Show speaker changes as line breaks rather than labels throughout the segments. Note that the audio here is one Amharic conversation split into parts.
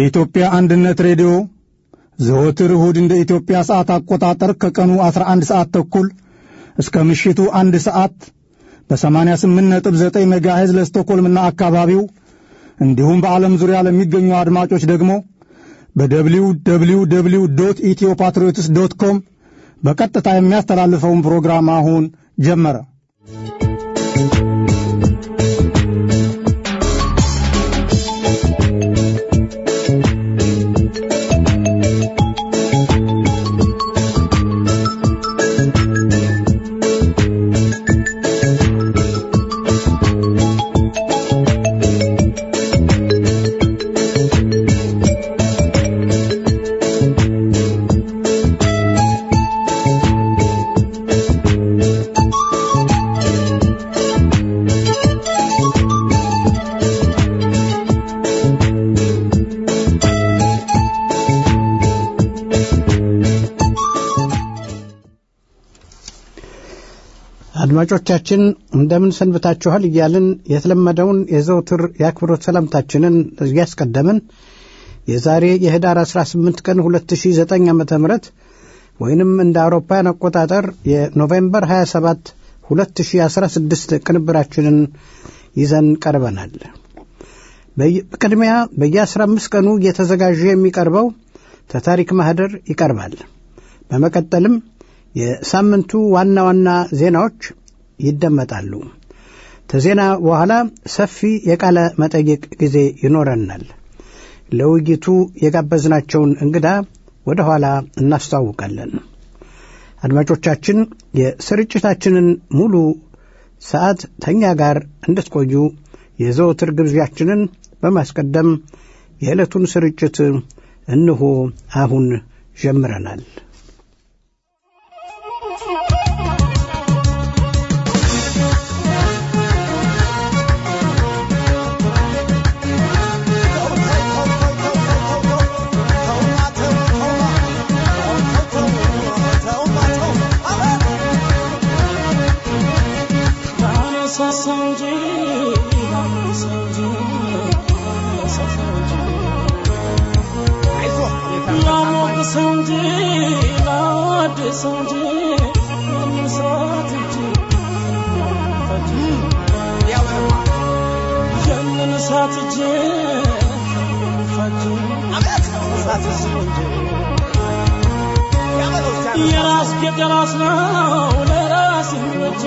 የኢትዮጵያ አንድነት ሬዲዮ ዘወትር እሁድ እንደ ኢትዮጵያ ሰዓት አቆጣጠር ከቀኑ 11 ሰዓት ተኩል እስከ ምሽቱ አንድ ሰዓት በ88.9 ሜጋሄዝ ለስቶኮልምና አካባቢው እንዲሁም በዓለም ዙሪያ ለሚገኙ አድማጮች ደግሞ በደብሊው ደብሊው ደብሊው ዶት ኢትዮ ፓትሪዮትስ ዶት ኮም በቀጥታ የሚያስተላልፈውን ፕሮግራም አሁን ጀመረ።
አድማጮቻችን እንደምን ሰንብታችኋል እያልን የተለመደውን የዘውትር የአክብሮት ሰላምታችንን እያስቀደምን የዛሬ የህዳር 18 ቀን 2009 ዓ ም ወይንም እንደ አውሮፓውያን አቆጣጠር የኖቬምበር 27 2016 ቅንብራችንን ይዘን ቀርበናል። በቅድሚያ በየ15 ቀኑ እየተዘጋጀ የሚቀርበው ተታሪክ ማህደር ይቀርባል። በመቀጠልም የሳምንቱ ዋና ዋና ዜናዎች ይደመጣሉ። ከዜና በኋላ ሰፊ የቃለ መጠይቅ ጊዜ ይኖረናል። ለውይይቱ የጋበዝናቸውን እንግዳ ወደ ኋላ እናስተዋውቃለን። አድማጮቻችን የስርጭታችንን ሙሉ ሰዓት ተኛ ጋር እንድትቆዩ የዘወትር ግብዣችንን በማስቀደም የዕለቱን ስርጭት እንሆ አሁን ጀምረናል።
የራስ የራስ ነው ለራስ ይወጭ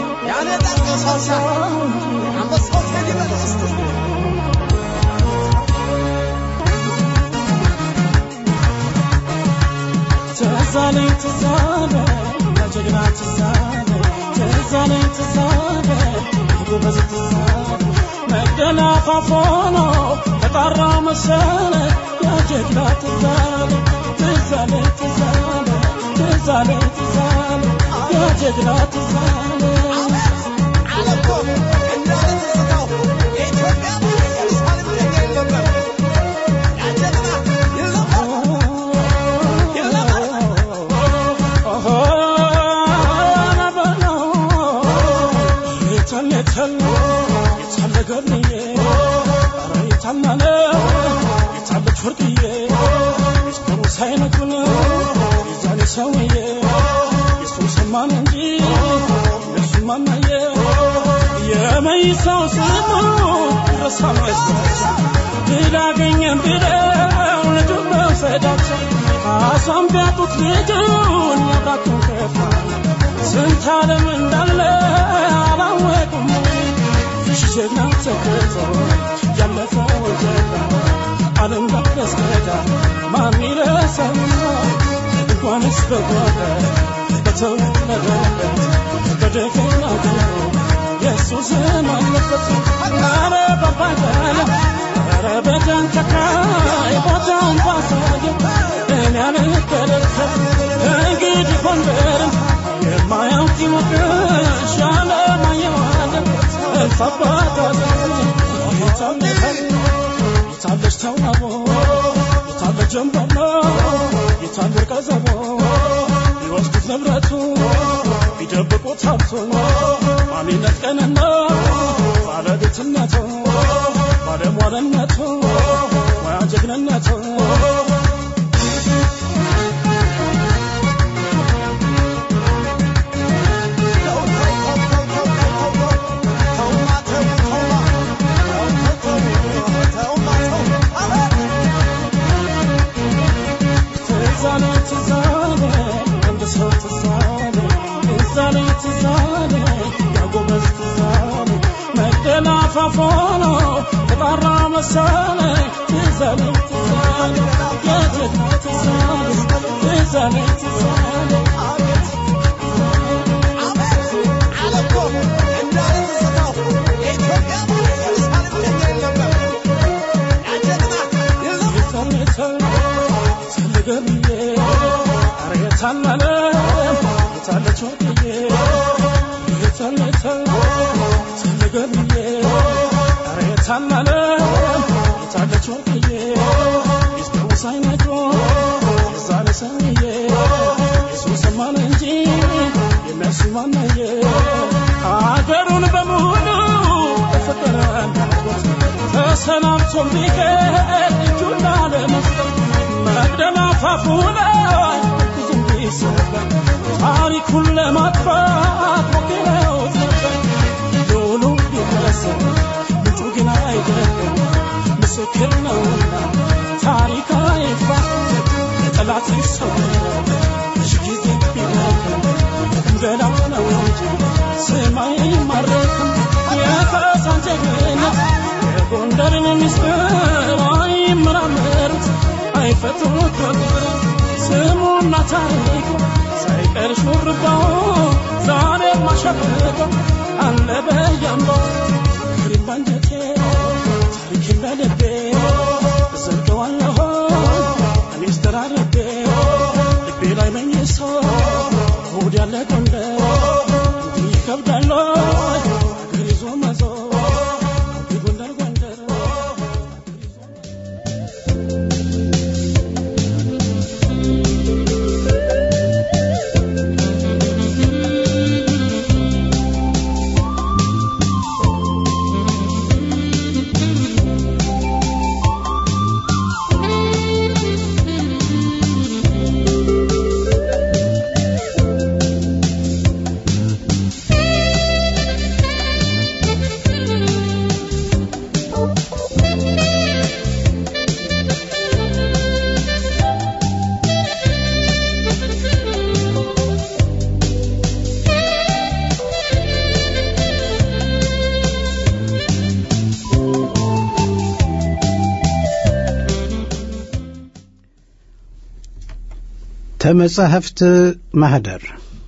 ትዛለኝ ትዛለ ለጀግና ትዛለ ትዛለኝ ትዛለ ጎበዝ ትዛለ መደናፋፎኖ ተጣራ መሰለ የጀግና ትዛለ ትዛለ ትዛለ ትዛለ ትዛለ የጀግና ትዛለ ሰውዬ የሱን ሰማን እንጂ እነሱን ማናየ የመይሳው ስሙ ረሳ መስላቸው ድል አገኘን ብለው ልጁን መውሰዳቸው አሷን ቢያጡት ልጁን ያብራቱን ከፋ ስንት ዓለም እንዳለ አላወቁም ጀግና ተከቶ ያለፈው ጀግና ዓለም ባለስከዳ ማን ይረሳውና እንኳንስ በጓዳ በተወለደበት በደፈና ገሩ የእሱ ስም አለበት። ኧረ በባገለ ኧረ በደን ተካይ ቦታውን ባሳየ እኔ አልከለከል እንግዲህ ጎንደርን የማያውቅ ይወቅሽ ያለማየዋለ እልፍ አባት የታለታል የታለች ተውናቦ የታለ ጀንበሮ የታለ ቀዘቦ ቢወስዱት ንብረቱ ቢደብቁት ሀብቱን ማንነት ቀንና ባለቤትነቱ ባለሟልነቱ ሙያ ጀግና ማንነቱ ትዛለ ትዛለ አንድ ሰው ትዛለ ትዛለ ትዛለ ያጎበዝ ትዛለ መደላፋፎኖ ተጣራ መሰለ ትዛለ ትዛለ የጀግና ትዛለ ትዛለ ትዛለ ሀገሩን በሙሉ በፍቅር ተሰናብቶ ቢቀር እጁን ላለመስጠት መቅደላ ፋፉ ላይ ብዙም ቢሰበር ታሪኩን ለማጥፋት ሞክረውት ነበር። ዶሉ ቢከሰር ምንጩ ግን አይደለም ምስክር ነውና ታሪክ አይፋ ለጠላት ይሰወራል ብዙ ጊዜ ቢደክም ገላ ነው እንጂ ስማይ አይማረክም የካሳን ጀግንነት የጎንደርን ምስጢር አይመራመሩት አይፈቱት ከቁጥር ስሙና ታሪኩ ሳይቀር ሹርባው ዛሬ ማሸብቀው አለ በያምባው ክሪም ባንጀቴ ታሪክን በልቤ ዘልቀዋለሁ እኔስ ተራርቤ ልቤ ላይ መኝሶ እሑድ ያለ ጎንደር እንዲህ ይከብዳል ወይ አገር ይዞ መዞር ጎንደር ጎንደር
ተመጻሕፍት ማህደር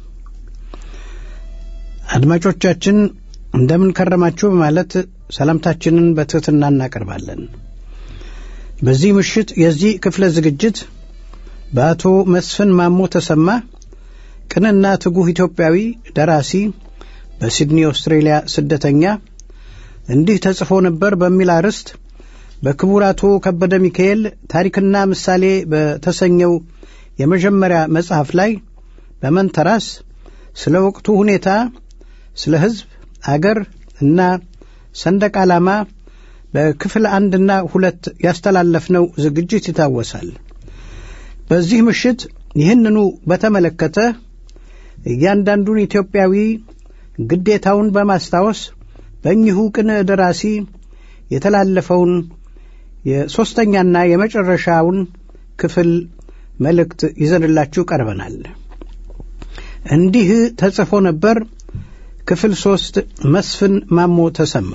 አድማጮቻችን እንደምን ከረማችሁ በማለት ሰላምታችንን በትሕትና እናቀርባለን። በዚህ ምሽት የዚህ ክፍለ ዝግጅት በአቶ መስፍን ማሞ ተሰማ ቅንና ትጉህ ኢትዮጵያዊ ደራሲ በሲድኒ ኦስትሬሊያ ስደተኛ እንዲህ ተጽፎ ነበር በሚል አርዕስት በክቡር አቶ ከበደ ሚካኤል ታሪክና ምሳሌ በተሰኘው የመጀመሪያ መጽሐፍ ላይ በመንተራስ ስለ ወቅቱ ሁኔታ፣ ስለ ሕዝብ፣ አገር እና ሰንደቅ ዓላማ በክፍል አንድና ሁለት ያስተላለፍነው ዝግጅት ይታወሳል። በዚህ ምሽት ይህንኑ በተመለከተ እያንዳንዱን ኢትዮጵያዊ ግዴታውን በማስታወስ በእኚሁ ቅን ደራሲ የተላለፈውን የሦስተኛና የመጨረሻውን ክፍል መልእክት ይዘንላችሁ ቀርበናል። እንዲህ ተጽፎ ነበር። ክፍል ሦስት መስፍን ማሞ ተሰማ።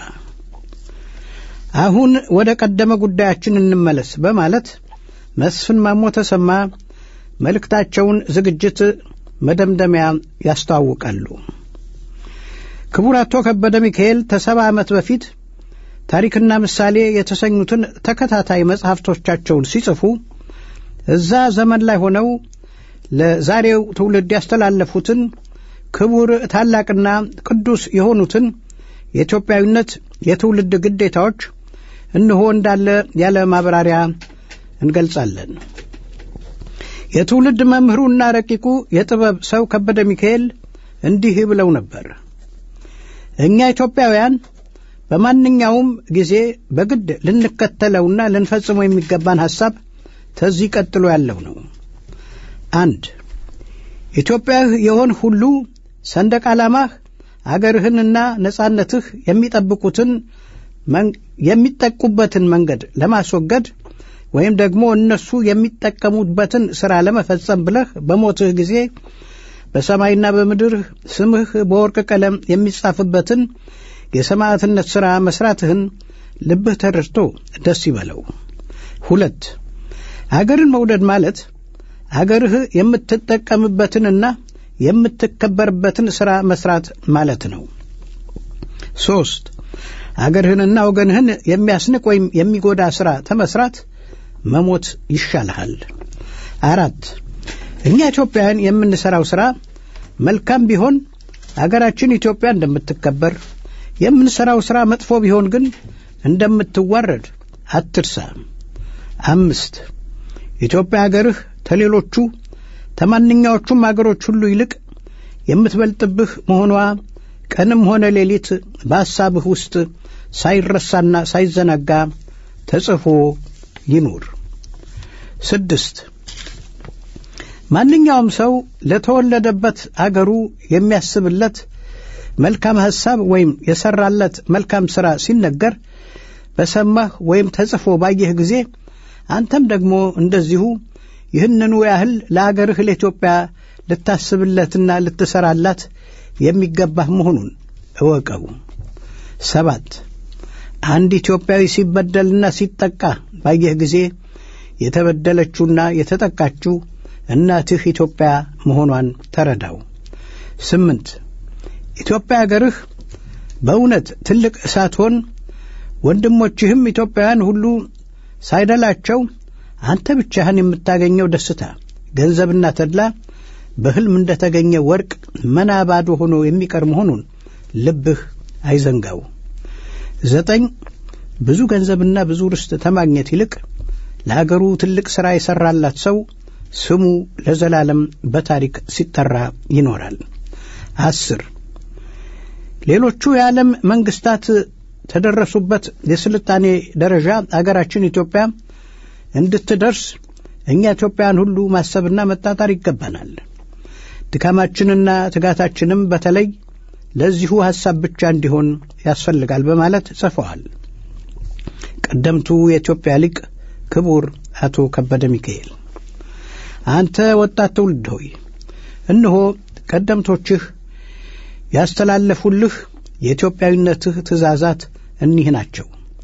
አሁን ወደ ቀደመ ጉዳያችን እንመለስ በማለት መስፍን ማሞ ተሰማ መልእክታቸውን ዝግጅት መደምደሚያ ያስተዋውቃሉ። ክቡር አቶ ከበደ ሚካኤል ከሰባ ዓመት በፊት ታሪክና ምሳሌ የተሰኙትን ተከታታይ መጽሐፍቶቻቸውን ሲጽፉ እዛ ዘመን ላይ ሆነው ለዛሬው ትውልድ ያስተላለፉትን ክቡር ታላቅና ቅዱስ የሆኑትን የኢትዮጵያዊነት የትውልድ ግዴታዎች እንሆ እንዳለ ያለ ማብራሪያ እንገልጻለን። የትውልድ መምህሩና ረቂቁ የጥበብ ሰው ከበደ ሚካኤል እንዲህ ብለው ነበር። እኛ ኢትዮጵያውያን በማንኛውም ጊዜ በግድ ልንከተለውና ልንፈጽመው የሚገባን ሐሳብ ተዚህ ቀጥሎ ያለው ነው። አንድ ኢትዮጵያህ የሆን ሁሉ ሰንደቅ ዓላማህ አገርህንና ነጻነትህ የሚጠብቁትን የሚጠቁበትን መንገድ ለማስወገድ ወይም ደግሞ እነሱ የሚጠቀሙበትን ሥራ ለመፈጸም ብለህ በሞትህ ጊዜ በሰማይና በምድር ስምህ በወርቅ ቀለም የሚጻፍበትን የሰማዕትነት ሥራ መሥራትህን ልብህ ተረድቶ ደስ ይበለው። ሁለት አገርን መውደድ ማለት አገርህ የምትጠቀምበትንና የምትከበርበትን ሥራ መሥራት ማለት ነው። ሦስት አገርህንና ወገንህን የሚያስንቅ ወይም የሚጎዳ ሥራ ተመስራት መሞት ይሻልሃል። አራት እኛ ኢትዮጵያውያን የምንሠራው ሥራ መልካም ቢሆን አገራችን ኢትዮጵያ እንደምትከበር፣ የምንሠራው ሥራ መጥፎ ቢሆን ግን እንደምትዋረድ አትርሳ። አምስት ኢትዮጵያ አገርህ ተሌሎቹ ተማንኛዎቹም አገሮች ሁሉ ይልቅ የምትበልጥብህ መሆኗ ቀንም ሆነ ሌሊት በሐሳብህ ውስጥ ሳይረሳና ሳይዘነጋ ተጽፎ ይኑር። ስድስት ማንኛውም ሰው ለተወለደበት አገሩ የሚያስብለት መልካም ሐሳብ ወይም የሠራለት መልካም ሥራ ሲነገር በሰማህ ወይም ተጽፎ ባየህ ጊዜ አንተም ደግሞ እንደዚሁ ይህንኑ ያህል ለአገርህ ለኢትዮጵያ ልታስብለትና ልትሠራላት የሚገባህ መሆኑን እወቀው። ሰባት አንድ ኢትዮጵያዊ ሲበደልና ሲጠቃ ባየህ ጊዜ የተበደለችውና የተጠቃችው እናትህ ኢትዮጵያ መሆኗን ተረዳው። ስምንት ኢትዮጵያ አገርህ በእውነት ትልቅ ሳትሆን ወንድሞችህም ኢትዮጵያውያን ሁሉ ሳይደላቸው አንተ ብቻህን የምታገኘው ደስታ፣ ገንዘብና ተድላ በሕልም እንደ ተገኘ ወርቅ መና ባዶ ሆኖ የሚቀር መሆኑን ልብህ አይዘንጋው። ዘጠኝ ብዙ ገንዘብና ብዙ ርስት ተማግኘት ይልቅ ለአገሩ ትልቅ ሥራ የሠራላት ሰው ስሙ ለዘላለም በታሪክ ሲጠራ ይኖራል። አስር ሌሎቹ የዓለም መንግስታት ተደረሱበት የስልጣኔ ደረጃ አገራችን ኢትዮጵያ እንድትደርስ እኛ ኢትዮጵያውያን ሁሉ ማሰብና መጣጣር ይገባናል። ድካማችንና ትጋታችንም በተለይ ለዚሁ ሐሳብ ብቻ እንዲሆን ያስፈልጋል በማለት ጽፈዋል። ቀደምቱ የኢትዮጵያ ሊቅ ክቡር አቶ ከበደ ሚካኤል። አንተ ወጣት ትውልድ ሆይ እነሆ ቀደምቶችህ ያስተላለፉልህ የኢትዮጵያዊነትህ ትእዛዛት እኒህ ናቸው።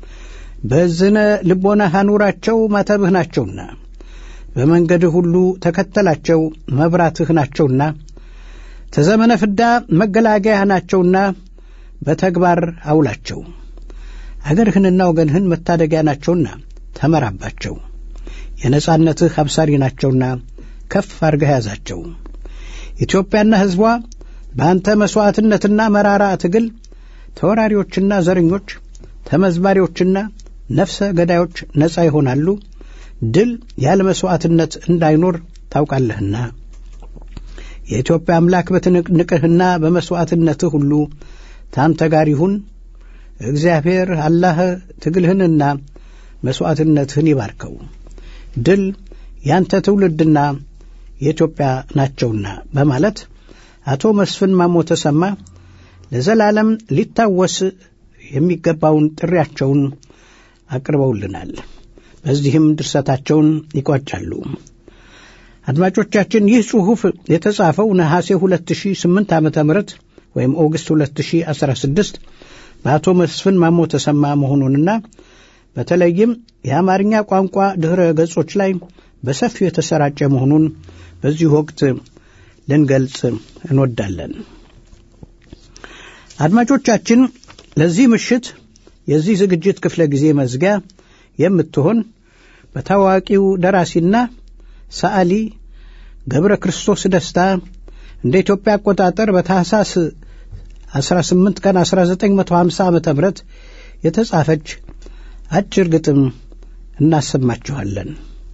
በዝነ ልቦናህ አኑራቸው ማተብህ ናቸውና፣ በመንገድህ ሁሉ ተከተላቸው መብራትህ ናቸውና፣ ተዘመነ ፍዳ መገላገያህ ናቸውና በተግባር አውላቸው። አገርህንና ወገንህን መታደጊያ ናቸውና ተመራባቸው። የነጻነትህ አብሳሪ ናቸውና ከፍ አድርገህ ያዛቸው። ኢትዮጵያና ሕዝቧ በአንተ መሥዋዕትነትና መራራ ትግል ተወራሪዎችና ዘረኞች፣ ተመዝባሪዎችና ነፍሰ ገዳዮች ነጻ ይሆናሉ። ድል ያለ መሥዋዕትነት እንዳይኖር ታውቃለህና የኢትዮጵያ አምላክ በትንቅንቅህና በመሥዋዕትነትህ ሁሉ ታንተ ጋር ይሁን። እግዚአብሔር አላህ ትግልህንና መሥዋዕትነትህን ይባርከው። ድል ያንተ ትውልድና የኢትዮጵያ ናቸውና በማለት አቶ መስፍን ማሞ ተሰማ ለዘላለም ሊታወስ የሚገባውን ጥሪያቸውን አቅርበውልናል። በዚህም ድርሰታቸውን ይቋጫሉ። አድማጮቻችን ይህ ጽሑፍ የተጻፈው ነሐሴ 2008 ዓ ም ወይም ኦገስት 2016 በአቶ መስፍን ማሞ ተሰማ መሆኑንና በተለይም የአማርኛ ቋንቋ ድኅረ ገጾች ላይ በሰፊው የተሰራጨ መሆኑን በዚህ ወቅት ልንገልጽ እንወዳለን። አድማጮቻችን ለዚህ ምሽት የዚህ ዝግጅት ክፍለ ጊዜ መዝጊያ የምትሆን በታዋቂው ደራሲና ሰዓሊ ገብረ ክርስቶስ ደስታ እንደ ኢትዮጵያ አቆጣጠር በታህሳስ 18 ቀን 1950 ዓ ም የተጻፈች አጭር ግጥም እናሰማችኋለን።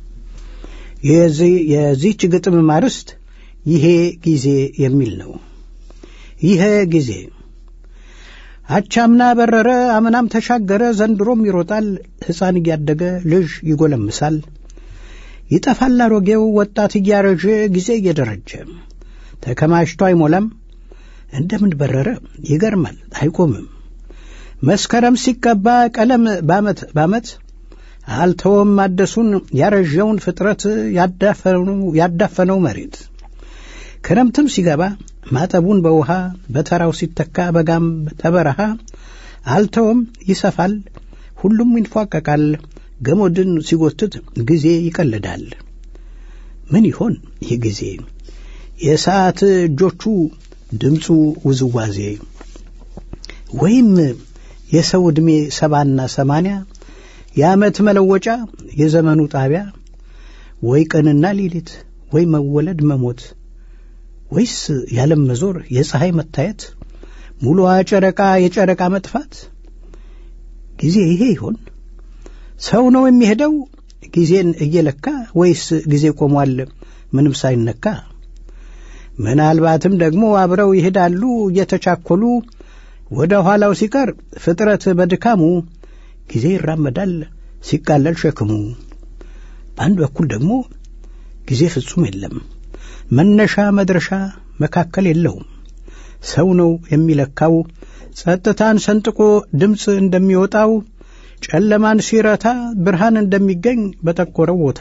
የዚህች ግጥም ማርስት ይሄ ጊዜ የሚል ነው። ይሄ ጊዜ አቻምና በረረ፣ አምናም ተሻገረ፣ ዘንድሮም ይሮጣል። ሕፃን እያደገ ልጅ ይጎለምሳል። ይጠፋል አሮጌው ወጣት እያረጀ ጊዜ እየደረጀ ተከማችቶ አይሞላም። እንደምን በረረ ይገርማል አይቆምም። መስከረም ሲቀባ ቀለም ባመት ባመት አልተወም ማደሱን ያረዠውን ፍጥረት ያዳፈነው መሬት ክረምትም ሲገባ ማጠቡን በውሃ በተራው ሲተካ በጋም ተበረሃ አልተወም ይሰፋል ሁሉም ይንፏቀቃል ገመድን ሲጎትት ጊዜ ይቀልዳል። ምን ይሆን ይህ ጊዜ የሰዓት እጆቹ ድምፁ ውዝዋዜ ወይም የሰው ዕድሜ ሰባና ሰማንያ የዓመት መለወጫ የዘመኑ ጣቢያ ወይ ቀንና ሌሊት ወይ መወለድ መሞት ወይስ የዓለም መዞር የፀሐይ መታየት ሙሉዋ ጨረቃ የጨረቃ መጥፋት ጊዜ ይሄ ይሆን ሰው ነው የሚሄደው ጊዜን እየለካ ወይስ ጊዜ ቆሟል ምንም ሳይነካ ምናልባትም ደግሞ አብረው ይሄዳሉ እየተቻኰሉ ወደ ኋላው ሲቀር ፍጥረት በድካሙ ጊዜ ይራመዳል ሲቃለል ሸክሙ በአንድ በኩል ደግሞ ጊዜ ፍጹም የለም መነሻ መድረሻ መካከል የለውም ሰው ነው የሚለካው ጸጥታን ሰንጥቆ ድምፅ እንደሚወጣው ጨለማን ሲረታ ብርሃን እንደሚገኝ በጠቆረው ቦታ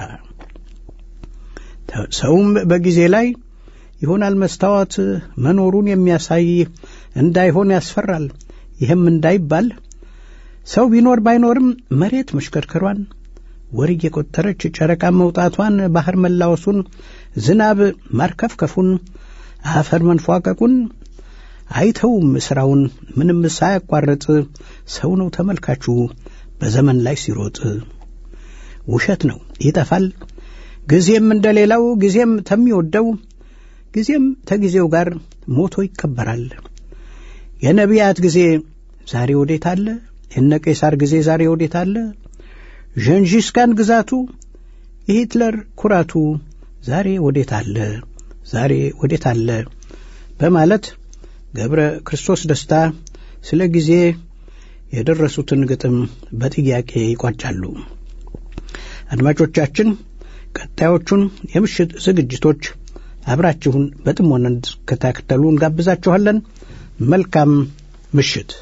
ሰውም በጊዜ ላይ ይሆናል መስታወት መኖሩን የሚያሳይ እንዳይሆን ያስፈራል። ይህም እንዳይባል ሰው ቢኖር ባይኖርም መሬት መሽከርከሯን፣ ወር እየቆጠረች ጨረቃ መውጣቷን፣ ባህር መላወሱን፣ ዝናብ ማርከፍከፉን፣ አፈር መንፏቀቁን አይተውም ስራውን ምንም ሳያቋርጥ ሰው ነው ተመልካቹ በዘመን ላይ ሲሮጥ። ውሸት ነው ይጠፋል ጊዜም እንደሌላው ጊዜም ተሚወደው ጊዜም ተጊዜው ጋር ሞቶ ይከበራል። የነቢያት ጊዜ ዛሬ ወዴት አለ? የነ ቄሳር ጊዜ ዛሬ ወዴት አለ? ዠንጂስካን ግዛቱ የሂትለር ኩራቱ ዛሬ ወዴት አለ? ዛሬ ወዴት አለ? በማለት ገብረ ክርስቶስ ደስታ ስለ ጊዜ የደረሱትን ግጥም በጥያቄ ይቋጫሉ። አድማጮቻችን ቀጣዮቹን የምሽት ዝግጅቶች አብራችሁን በጥሞና እንድትከታተሉ እንጋብዛችኋለን። መልካም ምሽት።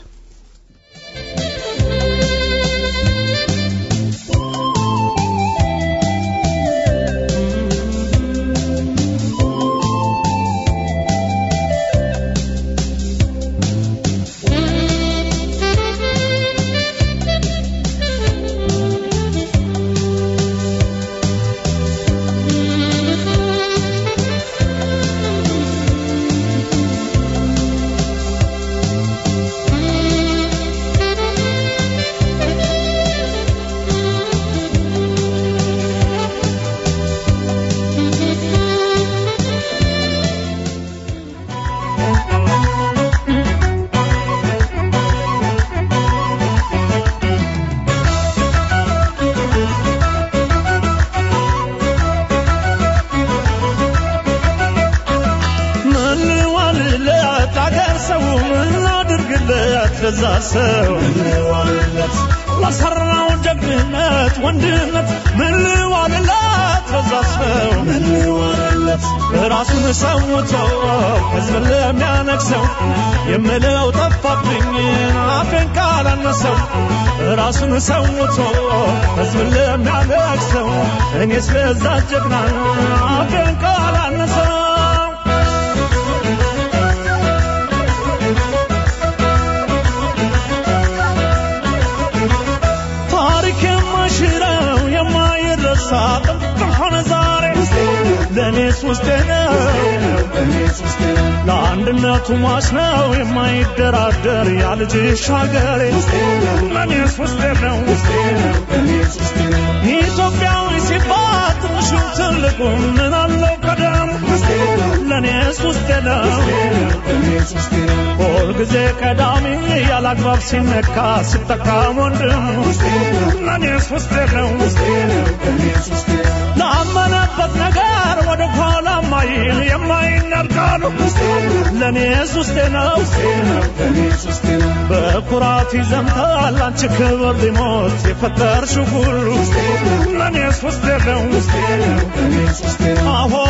ለዛ ሰው ምንዋልለት ለሰራው ጀግንነት ወንድነት ምንዋልለት ለዛ ሰው ምንዋልለት ራሱን ሰውቶ ሕዝብን ለሚያነግሰው የምለው ጠፋብኝ አፌን ካላነሰው ራሱን ሰውቶ ሕዝብን ለሚያነግሰው እኔ ስለዛ ጀግና አፌን ካላነሰው ሽረው የማይረሳ ጥንቅም ሆነ ዛሬ ለእኔስ ውስጤ ነው ለአንድነቱ ሟች ነው የማይደራደር ያልጅሽ ሀገሬ ለእኔስ ውስጤ ነው ኢትዮጵያዊ ሲባል ትንሹ ትልቁ ምን አለው ቀደም ለእኔስ ውስጤ ነው ሁልጊዜ ቀዳሚ ያላግባብ ሲነካ ሲጠቃ ወንድም ለእኔስ ውስጤ ነው ላመነበት ነገር ወደ ኋላ ማይል የማይና ያልቃሉ ለእኔስ ውስጤ ነው በኩራት ይዘምታል አንቺ ክብር ሊሞት የፈጠርሽው ሁሉ ለእኔስ ውስጤ ነው አሆ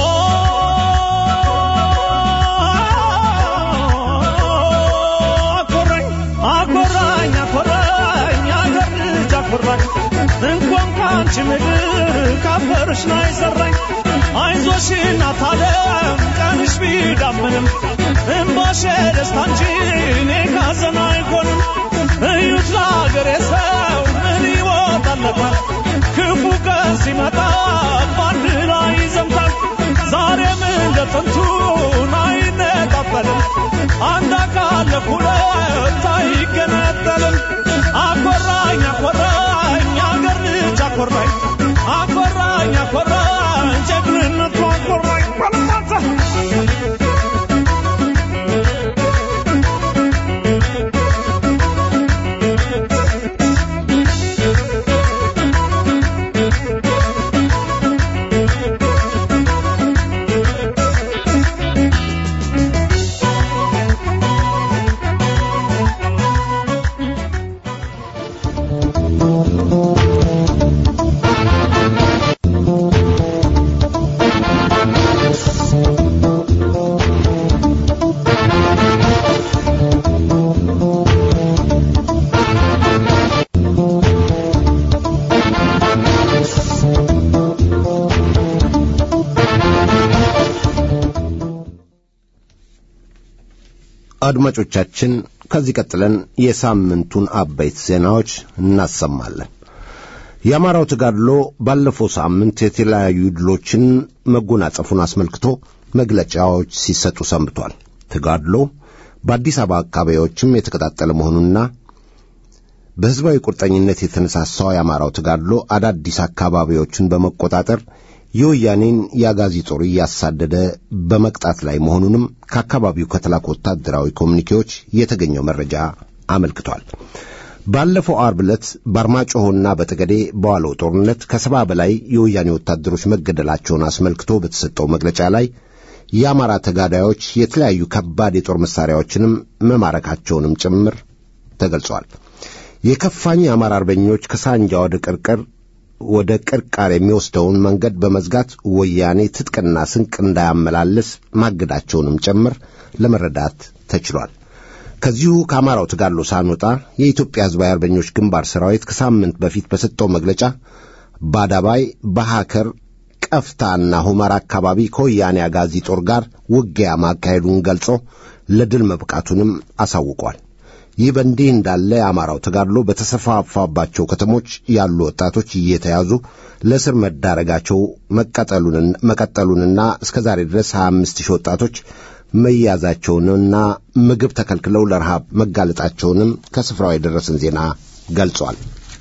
አኮራኝ አኮራኝ አኮራኝ አገር ልጅ አኮራኝ እንኳን ከአንቺ ምድር ካፈርሽ ላይ ሰራኝ አይዞሽ እናት ዓለም ቀንሽ ቢዳምንም እምባሽ ደስታ እንጂ እኔ ካዘን አይሆንም እዩት ለአገሬ ሰው ምን ይወጣለታል ክፉ ቀን ሲመጣ በአንድ ላይ ይዘምታል ዛሬም እንደ ጥንቱን አይነጣጠልም አንድ አካል ለሁለት አይገነጠልም አኮራኝ አኮራኝ አገር ልጅ አኮራኝ አኮራኝ አኮራኝ ጀግንነቱ አኮራኝ ባለማታ
አድማጮቻችን ከዚህ ቀጥለን የሳምንቱን አበይት ዜናዎች እናሰማለን። የአማራው ተጋድሎ ባለፈው ሳምንት የተለያዩ ድሎችን መጎናጸፉን አስመልክቶ መግለጫዎች ሲሰጡ ሰንብቷል። ተጋድሎ በአዲስ አበባ አካባቢዎችም የተቀጣጠለ መሆኑና በሕዝባዊ ቁርጠኝነት የተነሳሳው የአማራው ተጋድሎ አዳዲስ አካባቢዎችን በመቆጣጠር የወያኔን የአጋዚ ጦር እያሳደደ በመቅጣት ላይ መሆኑንም ከአካባቢው ከተላኩ ወታደራዊ ኮሚኒኬዎች የተገኘው መረጃ አመልክቷል። ባለፈው አርብ ዕለት በአርማጭሆና በጠገዴ በዋለው ጦርነት ከሰባ በላይ የወያኔ ወታደሮች መገደላቸውን አስመልክቶ በተሰጠው መግለጫ ላይ የአማራ ተጋዳዮች የተለያዩ ከባድ የጦር መሣሪያዎችንም መማረካቸውንም ጭምር ተገልጿል። የከፋኝ የአማራ አርበኞች ከሳንጃ ወደ ቅርቅር ወደ ቅርቃር የሚወስደውን መንገድ በመዝጋት ወያኔ ትጥቅና ስንቅ እንዳያመላልስ ማገዳቸውንም ጭምር ለመረዳት ተችሏል። ከዚሁ ከአማራው ተጋድሎ ሳንወጣ የኢትዮጵያ ሕዝባዊ አርበኞች ግንባር ሰራዊት ከሳምንት በፊት በሰጠው መግለጫ በአዳባይ፣ በሐከር፣ ቀፍታና ሁመራ አካባቢ ከወያኔ አጋዚ ጦር ጋር ውጊያ ማካሄዱን ገልጾ ለድል መብቃቱንም አሳውቋል። ይህ በእንዲህ እንዳለ የአማራው ተጋድሎ በተሰፋፋባቸው ከተሞች ያሉ ወጣቶች እየተያዙ ለእስር መዳረጋቸው መቀጠሉንና እስከ ዛሬ ድረስ 25 ሺህ ወጣቶች መያዛቸውንና ምግብ ተከልክለው ለረሃብ መጋለጣቸውንም ከስፍራው የደረሰን ዜና ገልጿል።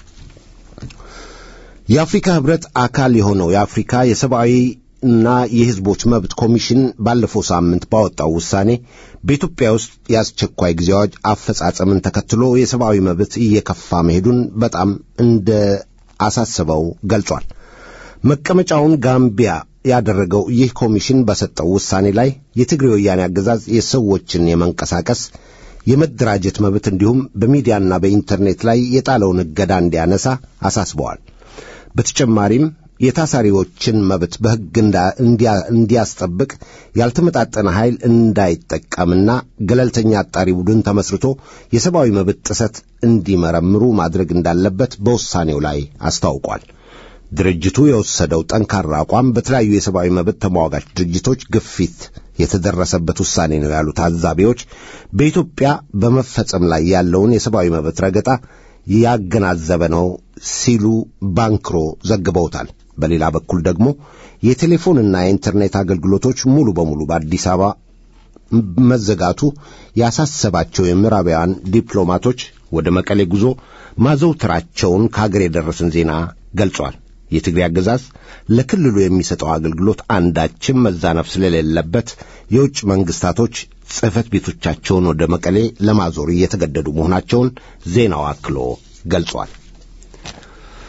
የአፍሪካ ህብረት አካል የሆነው የአፍሪካ የሰብአዊ እና የህዝቦች መብት ኮሚሽን ባለፈው ሳምንት ባወጣው ውሳኔ በኢትዮጵያ ውስጥ የአስቸኳይ ጊዜ አዋጅ አፈጻጸምን ተከትሎ የሰብአዊ መብት እየከፋ መሄዱን በጣም እንደ አሳስበው ገልጿል። መቀመጫውን ጋምቢያ ያደረገው ይህ ኮሚሽን በሰጠው ውሳኔ ላይ የትግሬ ወያኔ አገዛዝ የሰዎችን የመንቀሳቀስ የመደራጀት መብት እንዲሁም በሚዲያና በኢንተርኔት ላይ የጣለውን እገዳ እንዲያነሳ አሳስበዋል። በተጨማሪም የታሳሪዎችን መብት በሕግ እንዲያስጠብቅ ያልተመጣጠነ ኃይል እንዳይጠቀምና ገለልተኛ አጣሪ ቡድን ተመስርቶ የሰብአዊ መብት ጥሰት እንዲመረምሩ ማድረግ እንዳለበት በውሳኔው ላይ አስታውቋል። ድርጅቱ የወሰደው ጠንካራ አቋም በተለያዩ የሰብአዊ መብት ተሟጋች ድርጅቶች ግፊት የተደረሰበት ውሳኔ ነው ያሉ ታዛቢዎች በኢትዮጵያ በመፈጸም ላይ ያለውን የሰብአዊ መብት ረገጣ ያገናዘበ ነው ሲሉ ባንክሮ ዘግበውታል። በሌላ በኩል ደግሞ የቴሌፎንና የኢንተርኔት አገልግሎቶች ሙሉ በሙሉ በአዲስ አበባ መዘጋቱ ያሳሰባቸው የምዕራባውያን ዲፕሎማቶች ወደ መቀሌ ጉዞ ማዘውተራቸውን ከሀገር የደረሰን ዜና ገልጿል። የትግሬ አገዛዝ ለክልሉ የሚሰጠው አገልግሎት አንዳችም መዛነፍ ስለሌለበት የውጭ መንግስታቶች ጽሕፈት ቤቶቻቸውን ወደ መቀሌ ለማዞር እየተገደዱ መሆናቸውን ዜናው አክሎ ገልጿል።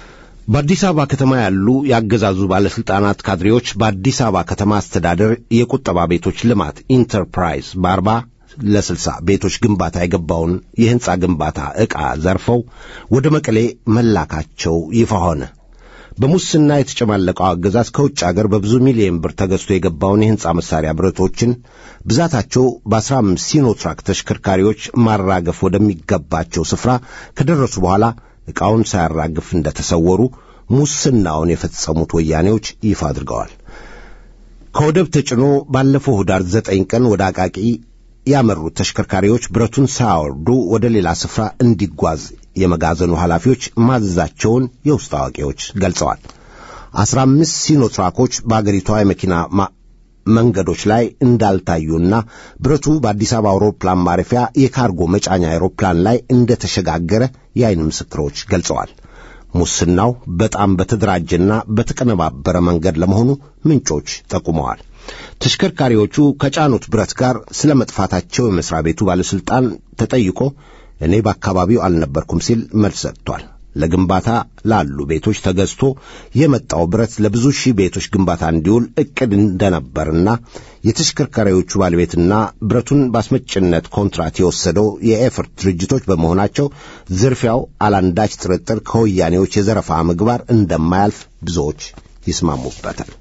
በአዲስ አበባ ከተማ ያሉ የአገዛዙ ባለሥልጣናት ካድሬዎች በአዲስ አበባ ከተማ አስተዳደር የቁጠባ ቤቶች ልማት ኢንተርፕራይዝ በአርባ ለስልሳ ቤቶች ግንባታ የገባውን የሕንፃ ግንባታ ዕቃ ዘርፈው ወደ መቀሌ መላካቸው ይፋ ሆነ። በሙስና የተጨማለቀው አገዛዝ ከውጭ አገር በብዙ ሚሊዮን ብር ተገዝቶ የገባውን የሕንፃ መሣሪያ ብረቶችን ብዛታቸው በአስራ አምስት ሲኖትራክ ተሽከርካሪዎች ማራገፍ ወደሚገባቸው ስፍራ ከደረሱ በኋላ ዕቃውን ሳያራግፍ እንደተሰወሩ ሙስናውን የፈጸሙት ወያኔዎች ይፋ አድርገዋል። ከወደብ ተጭኖ ባለፈው ኅዳር ዘጠኝ ቀን ወደ አቃቂ ያመሩት ተሽከርካሪዎች ብረቱን ሳያወርዱ ወደ ሌላ ስፍራ እንዲጓዝ የመጋዘኑ ኃላፊዎች ማዘዛቸውን የውስጥ አዋቂዎች ገልጸዋል። አስራ አምስት ሲኖትራኮች በአገሪቷ የመኪና መንገዶች ላይ እንዳልታዩና ብረቱ በአዲስ አበባ አውሮፕላን ማረፊያ የካርጎ መጫኛ አውሮፕላን ላይ እንደተሸጋገረ የዓይን ምስክሮች ገልጸዋል። ሙስናው በጣም በተደራጀና በተቀነባበረ መንገድ ለመሆኑ ምንጮች ጠቁመዋል። ተሽከርካሪዎቹ ከጫኑት ብረት ጋር ስለ መጥፋታቸው የመሥሪያ ቤቱ ባለሥልጣን ተጠይቆ እኔ በአካባቢው አልነበርኩም ሲል መልስ ሰጥቷል። ለግንባታ ላሉ ቤቶች ተገዝቶ የመጣው ብረት ለብዙ ሺህ ቤቶች ግንባታ እንዲውል ዕቅድ እንደነበርና የተሽከርካሪዎቹ ባለቤትና ብረቱን በአስመጭነት ኮንትራት የወሰደው የኤፈርት ድርጅቶች በመሆናቸው ዝርፊያው አላንዳች ጥርጥር ከወያኔዎች የዘረፋ ምግባር እንደማያልፍ ብዙዎች ይስማሙበታል።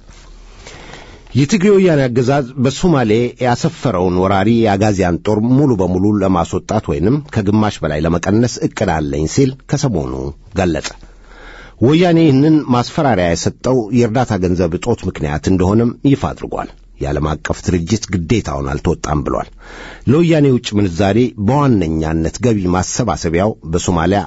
የትግሬ ወያኔ አገዛዝ በሶማሌ ያሰፈረውን ወራሪ የአጋዚያን ጦር ሙሉ በሙሉ ለማስወጣት ወይንም ከግማሽ በላይ ለመቀነስ ዕቅድ አለኝ ሲል ከሰሞኑ ገለጸ። ወያኔ ይህንን ማስፈራሪያ የሰጠው የእርዳታ ገንዘብ እጦት ምክንያት እንደሆነም ይፋ አድርጓል። የዓለም አቀፍ ድርጅት ግዴታውን አልተወጣም ብሏል። ለወያኔ ውጭ ምንዛሬ በዋነኛነት ገቢ ማሰባሰቢያው በሶማሊያ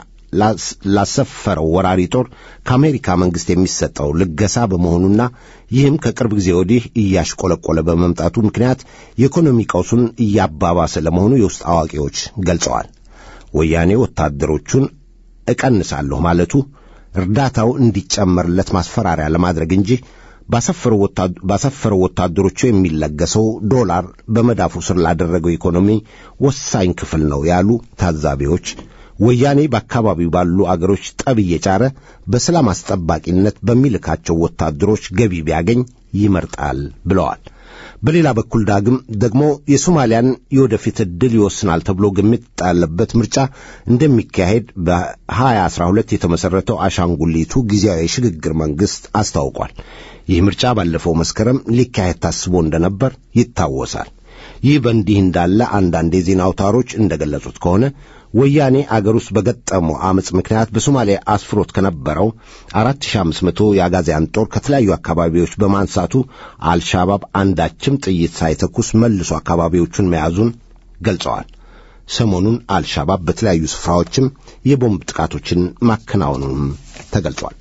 ላሰፈረው ወራሪ ጦር ከአሜሪካ መንግሥት የሚሰጠው ልገሳ በመሆኑና ይህም ከቅርብ ጊዜ ወዲህ እያሽቆለቆለ በመምጣቱ ምክንያት የኢኮኖሚ ቀውሱን እያባባሰ ለመሆኑ የውስጥ አዋቂዎች ገልጸዋል። ወያኔ ወታደሮቹን እቀንሳለሁ ማለቱ እርዳታው እንዲጨመርለት ማስፈራሪያ ለማድረግ እንጂ ባሰፈረው ወታደሮቹ የሚለገሰው ዶላር በመዳፉ ስር ላደረገው ኢኮኖሚ ወሳኝ ክፍል ነው ያሉ ታዛቢዎች ወያኔ በአካባቢው ባሉ አገሮች ጠብ እየጫረ በሰላም አስጠባቂነት በሚልካቸው ወታደሮች ገቢ ቢያገኝ ይመርጣል ብለዋል። በሌላ በኩል ዳግም ደግሞ የሶማሊያን የወደፊት ዕድል ይወስናል ተብሎ ግምት ያለበት ምርጫ እንደሚካሄድ በ2012 የተመሠረተው አሻንጉሊቱ ጊዜያዊ የሽግግር መንግሥት አስታውቋል። ይህ ምርጫ ባለፈው መስከረም ሊካሄድ ታስቦ እንደነበር ይታወሳል። ይህ በእንዲህ እንዳለ አንዳንድ የዜና አውታሮች እንደገለጹት ከሆነ ወያኔ አገር ውስጥ በገጠመው ዓመፅ ምክንያት በሶማሊያ አስፍሮት ከነበረው 4500 የአጋዚያን ጦር ከተለያዩ አካባቢዎች በማንሳቱ አልሻባብ አንዳችም ጥይት ሳይተኩስ መልሶ አካባቢዎቹን መያዙን ገልጸዋል። ሰሞኑን አልሻባብ በተለያዩ ስፍራዎችም የቦምብ ጥቃቶችን ማከናወኑንም ተገልጿል።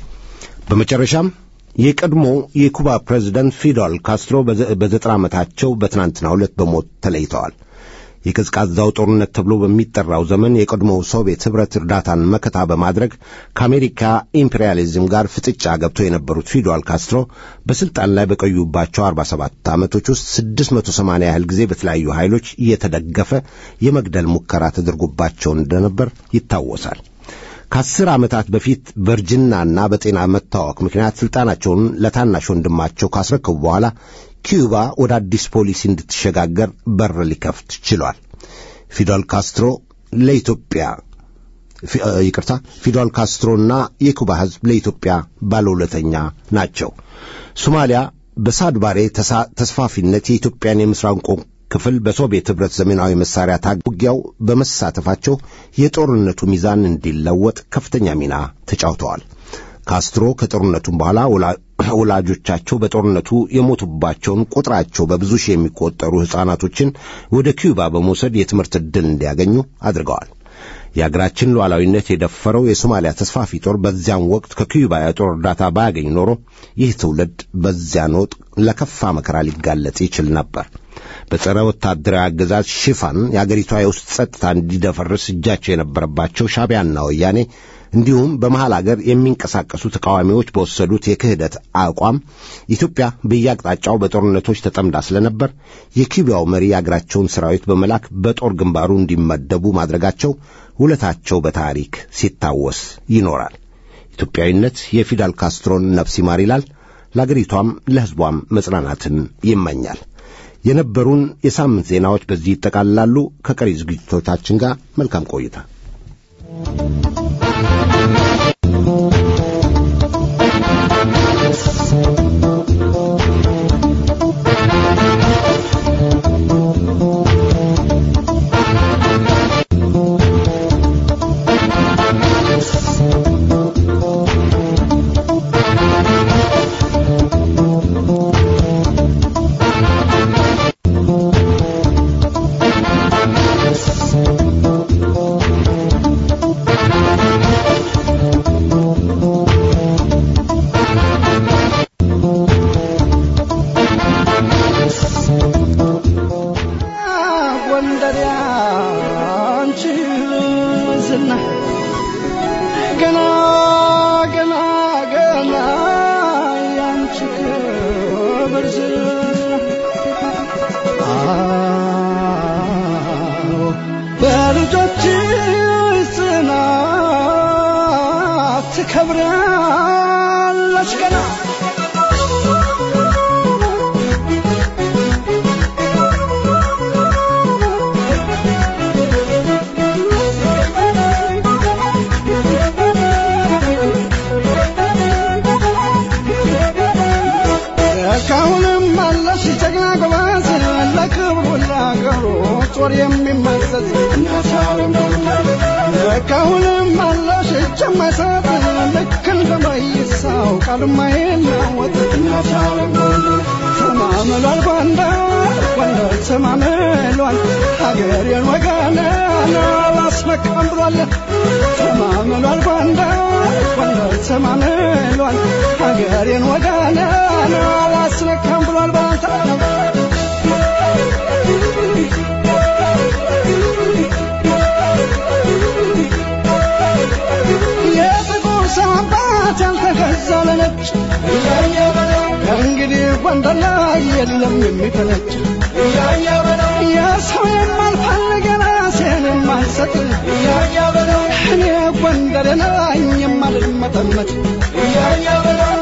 በመጨረሻም የቀድሞ የኩባ ፕሬዚደንት ፊደል ካስትሮ በዘጠና ዓመታቸው በትናንትናው ዕለት በሞት ተለይተዋል። የቀዝቃዛው ጦርነት ተብሎ በሚጠራው ዘመን የቀድሞው ሶቪየት ኅብረት እርዳታን መከታ በማድረግ ከአሜሪካ ኢምፔሪያሊዝም ጋር ፍጥጫ ገብተው የነበሩት ፊደል ካስትሮ በሥልጣን ላይ በቆዩባቸው 47 ዓመቶች ውስጥ 680 ያህል ጊዜ በተለያዩ ኃይሎች እየተደገፈ የመግደል ሙከራ ተደርጎባቸው እንደነበር ይታወሳል። ከአስር ዓመታት በፊት በእርጅናና በጤና መታወክ ምክንያት ሥልጣናቸውን ለታናሽ ወንድማቸው ካስረከቡ በኋላ ኪዩባ ወደ አዲስ ፖሊሲ እንድትሸጋገር በር ሊከፍት ችሏል። ፊደል ካስትሮ ለኢትዮጵያ ይቅርታ፣ ፊደል ካስትሮና የኩባ ሕዝብ ለኢትዮጵያ ባለውለተኛ ናቸው። ሶማሊያ በሳድባሬ ተስፋፊነት የኢትዮጵያን የምስራቅ ክፍል በሶቪየት ኅብረት ዘመናዊ መሳሪያ ታግ ውጊያው በመሳተፋቸው የጦርነቱ ሚዛን እንዲለወጥ ከፍተኛ ሚና ተጫውተዋል። ካስትሮ ከጦርነቱም በኋላ ወላጆቻቸው በጦርነቱ የሞቱባቸውን ቁጥራቸው በብዙ ሺህ የሚቆጠሩ ሕፃናቶችን ወደ ኪዩባ በመውሰድ የትምህርት ዕድል እንዲያገኙ አድርገዋል። የአገራችን ሉዓላዊነት የደፈረው የሶማሊያ ተስፋፊ ጦር በዚያን ወቅት ከኪዩባ የጦር እርዳታ ባያገኝ ኖሮ ይህ ትውልድ በዚያን ወቅት ለከፋ መከራ ሊጋለጥ ይችል ነበር። በጸረ ወታደራዊ አገዛዝ ሽፋን የአገሪቷ የውስጥ ጸጥታ እንዲደፈርስ እጃቸው የነበረባቸው ሻቢያና ወያኔ እንዲሁም በመሃል አገር የሚንቀሳቀሱ ተቃዋሚዎች በወሰዱት የክህደት አቋም ኢትዮጵያ በየአቅጣጫው በጦርነቶች ተጠምዳ ስለነበር የኪዩባው መሪ የአገራቸውን ሠራዊት በመላክ በጦር ግንባሩ እንዲመደቡ ማድረጋቸው ውለታቸው በታሪክ ሲታወስ ይኖራል። ኢትዮጵያዊነት የፊደል ካስትሮን ነፍስ ይማር ይላል። ለአገሪቷም ለሕዝቧም መጽናናትን ይመኛል። የነበሩን የሳምንት ዜናዎች በዚህ ይጠቃልላሉ። ከቀሪ ዝግጅቶቻችን ጋር መልካም ቆይታ።
ጎንደር ያንቺ ዝና ገና ገና ገና ያንቺ ክብር ዝና አዎ በልጆችሽ ጽናት ትከብራለች ገና እስካሁንም አለሽ ጀግና ጎበዝ ለክብሩ ለአገሩ ጦር የሚመዘዝ እስካሁንም አለሽ እጅ የማይሰጥ ልክ እንደ መይሳው ቃል የማይለወጥ ተማምሏል ጎንደር ጎንደር ተማምሏል ሀገሬን ወገኔን አላስመካም ብሏል ተማምሏል ጎንደር ጎንደር ተማምሏል ሀገሬን ወገኔን አላስነካም ብሏል ባንታ የጥቁር ሰው አባት ያልተገዛ ለነጭ ከእንግዲህ ጎንደር ላይ የለም የሚፈነጭ የሰው የማልፈልግ ራሴን የማልሰጥ እኔ ጎንደር ነኝ የማልመጠመጥ እያያ በለው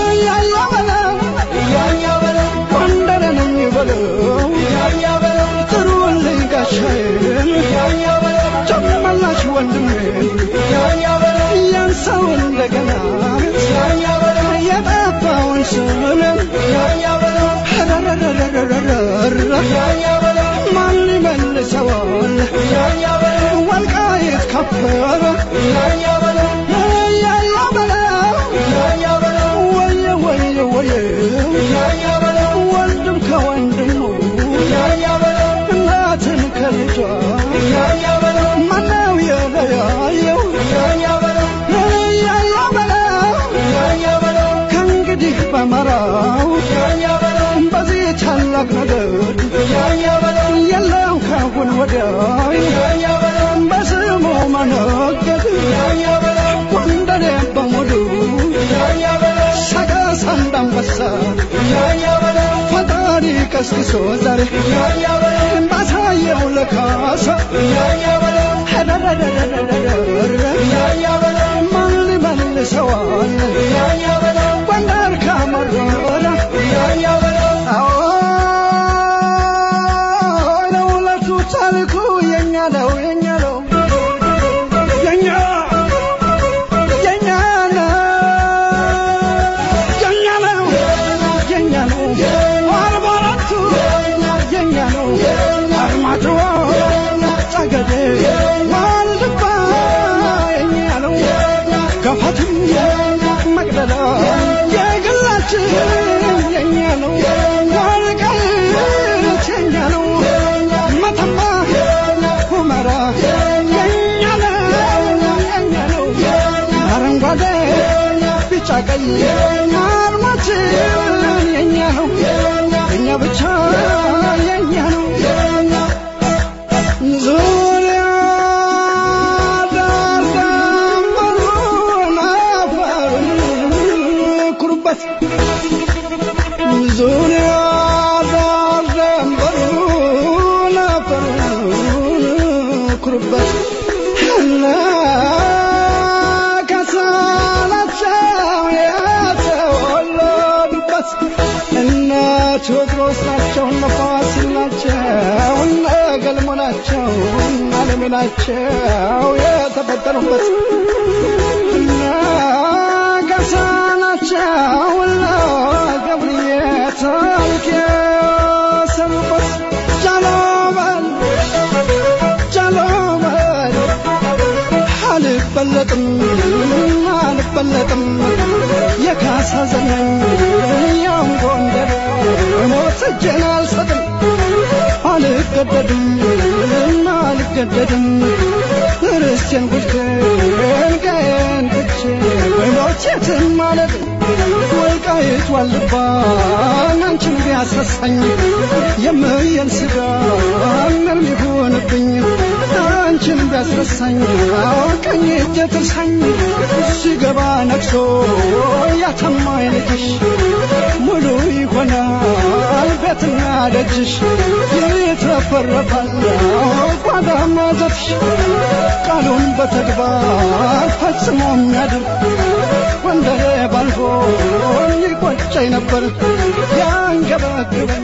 ጎንደር ነኝ በለው ጥሩልኝ ጋሻዬን ጨመላሽ ወንድሜን ያን ሰው እንደገና የጠፋውን ስምን ማን ይመልሰዋል ወልቃይት ከበረ ያያ በለው ወየ ወየ ወየ ወንድም ከወንድሙ እናትን ከልጇ ማነው የለያየው ያያ በለው ከእንግዲህ በመራው በዚህ ታላቅ ነገር የለም ካሁን ወዲያ በስሙ መነገድ ጎንደሬ በሙሉ ሰቀስ አንዳንበሳ ፈጣሪ ቀስቅሶ ዛሬ ባሳየው ለካሳ ማን ሊመልሰዋል ጎንደር ካመረረ አዎ ለውለቱ ታሪኩ የኛ ነው የኛ ነው የኛ የኛ ነው የኛ ነው የኛ ነው አርባ አራቱ የኛ ነው አርማጭሆ ጠገዴ ዋልድባ የኛ ነው ገፋትም መቅደላ የግላችን የኛ ነው ወልቃይት የኛ ነው መተማ ሁመራ የኛ ነው የኛ ነው አረንጓዴ ቢጫ ቀይ አርማችን የኛ ነው የኛ ብቻ የኛ ነው ዙሪያ ዳር ደንበሩን አፈሩን ኩሩበት ዙሪያ ዳር ደንበሩን አፈሩን ኩሩበት እነ ከሳላት ቴዎድሮስ ናቸው እነ ፋሲል ናቸው እነ ገልሞ ናቸው እነ አለሜ ናቸው የተፈጠሩበት እነ ገሳ ናቸው እነ ገብርዬ ታሪክ የሰሩበት ጃሎበል ጃሎበል አልበለጥም አልበለጥም የካሳ ዘመን ያም ጎንደር ሞት እጄን አልሰጥም አልገደድም አልገደድም ርስቴን ጉድቴን ቀየን ትቼ በሞት የትም ማለት ወልቃይት ዋልባን አንቺን ቢያስረሳኝ የምየን ስጋ ምንም ይሁንብኝ አንቺን ቢያስረሳኝ ቀኝ እጄ ትርሳኝ ሲገባ ነግሶ ያተማኝ ልጅሽ ሙሉ ይሆናል ቤትና ደጅሽ ይትረፈረፋል ጓዳ ማዘትሽ ቃሉን በተግባር ፈጽሞ የሚያድር ወንደሬ ባልፎ ይቆጨኝ ነበር ያንገበግበኝ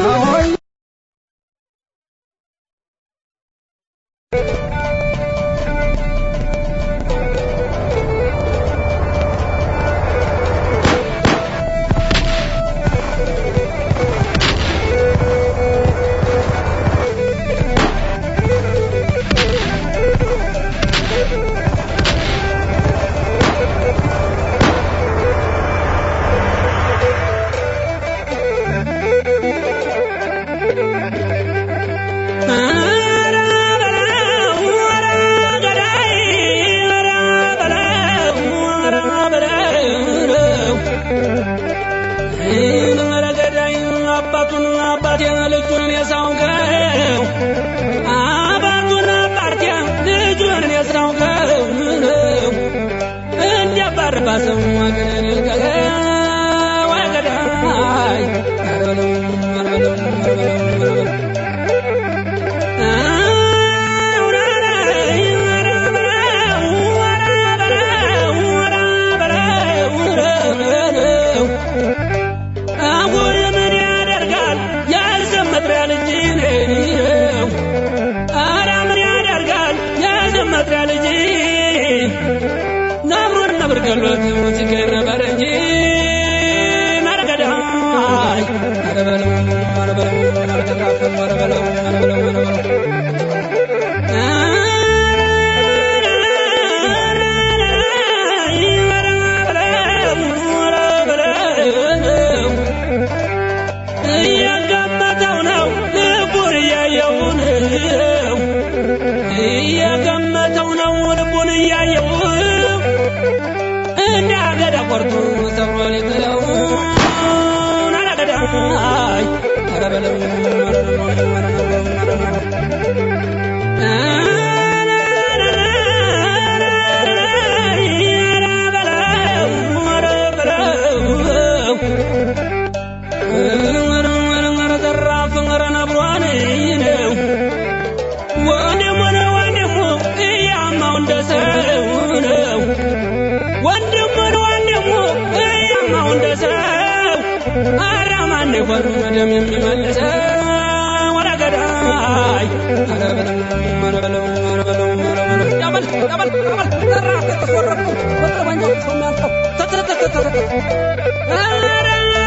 አባቱን አባቴን ልጁን የሳውቀው አባቱን አባቴ ልጁን የሳውቀው እንዲያባርባ ሰው ወገንን ልቀቀ ወገዳይ አርበለው አርበለው አርበለው አጉር ምን ያደርጋል ያልዘመጥሪያ ልጅ ነው። አረ ምን ያደርጋል ያልዘመጥሪያ ልጅ ነብሩን ነብር ገሎት ሲገር ነበር እንጂ መረገዳይ አረ በለው አረ በለው አረ ተካፈል አረ በለው አረ በለው አረ በለው እየገመተው ነው ልቡን እያየው ነው እየገመተው ነው ልቡን እያየው እንደ አገዳ ቆርጦ ሰብሮ ሊጥለው አረገዳይ ኧረ በለው ኧረ በለው ኧረ በለው ኧረ በለው ወሩ ደም የሚመልሰው ወደ ገዳይ ኧረ በለው ኧረ በለው ኧረ በለው ኧረ በለው ያበል ያበል ያበል ጠራ ተወረቁ ወጥረ ባንጆ ሰው የሚያልቀው ተተተተተተ ኧረ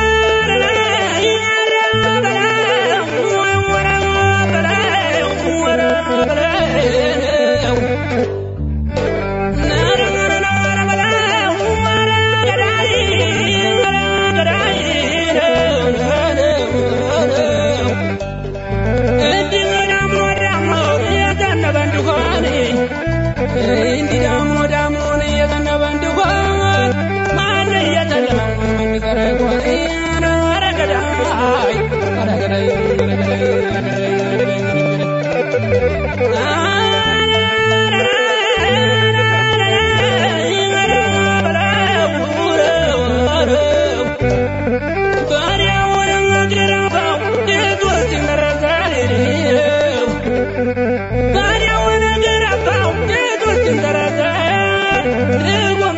እንዲህ ዳሞ ዳሞን እየዘነበ እንዲሆን ማን እየጨለመ የሚቀረ ይሆን? ኧረ ገዳይ ኧረ ገዳይ ኧረ ገዳይ ኧረ ገዳይ ኧረ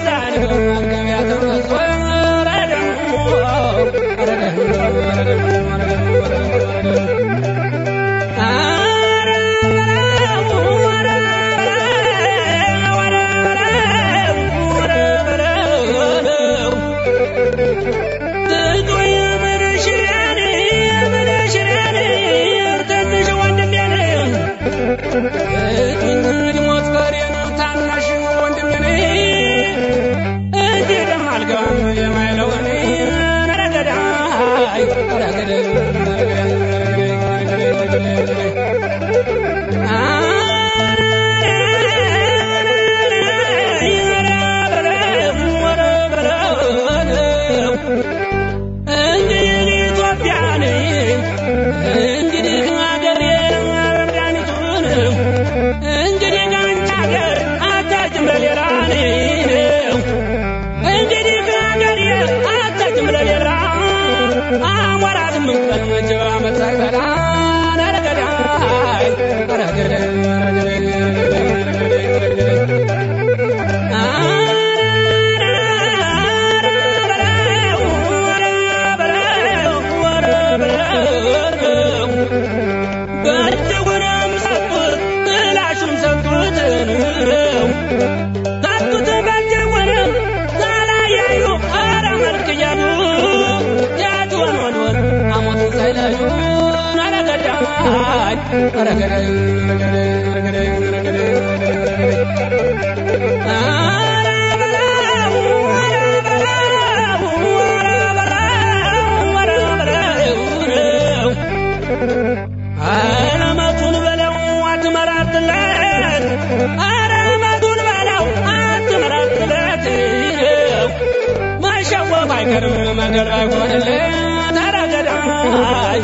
Thank you. አሞራ ስምንት ቀን መጀባ መታቀዳ ነረገዳይ ረገዳይ በእጅጉንም ሰጡት ምላሹም ሰጡት ሰጡት በእጅጉንም ሳላያዩ ኧረ መልክ እያሉ ያትወን ወንወን አሞቱን ሳይለዩ ረገዳይ ረገዳይ ረገዳይ ረገዳይ አለመቱን በለው አትመራትለት አለመቱን በለው አትመራትለት ማሸወፍ አይቀርም መንገድ አይሆንለት ተረገዳይ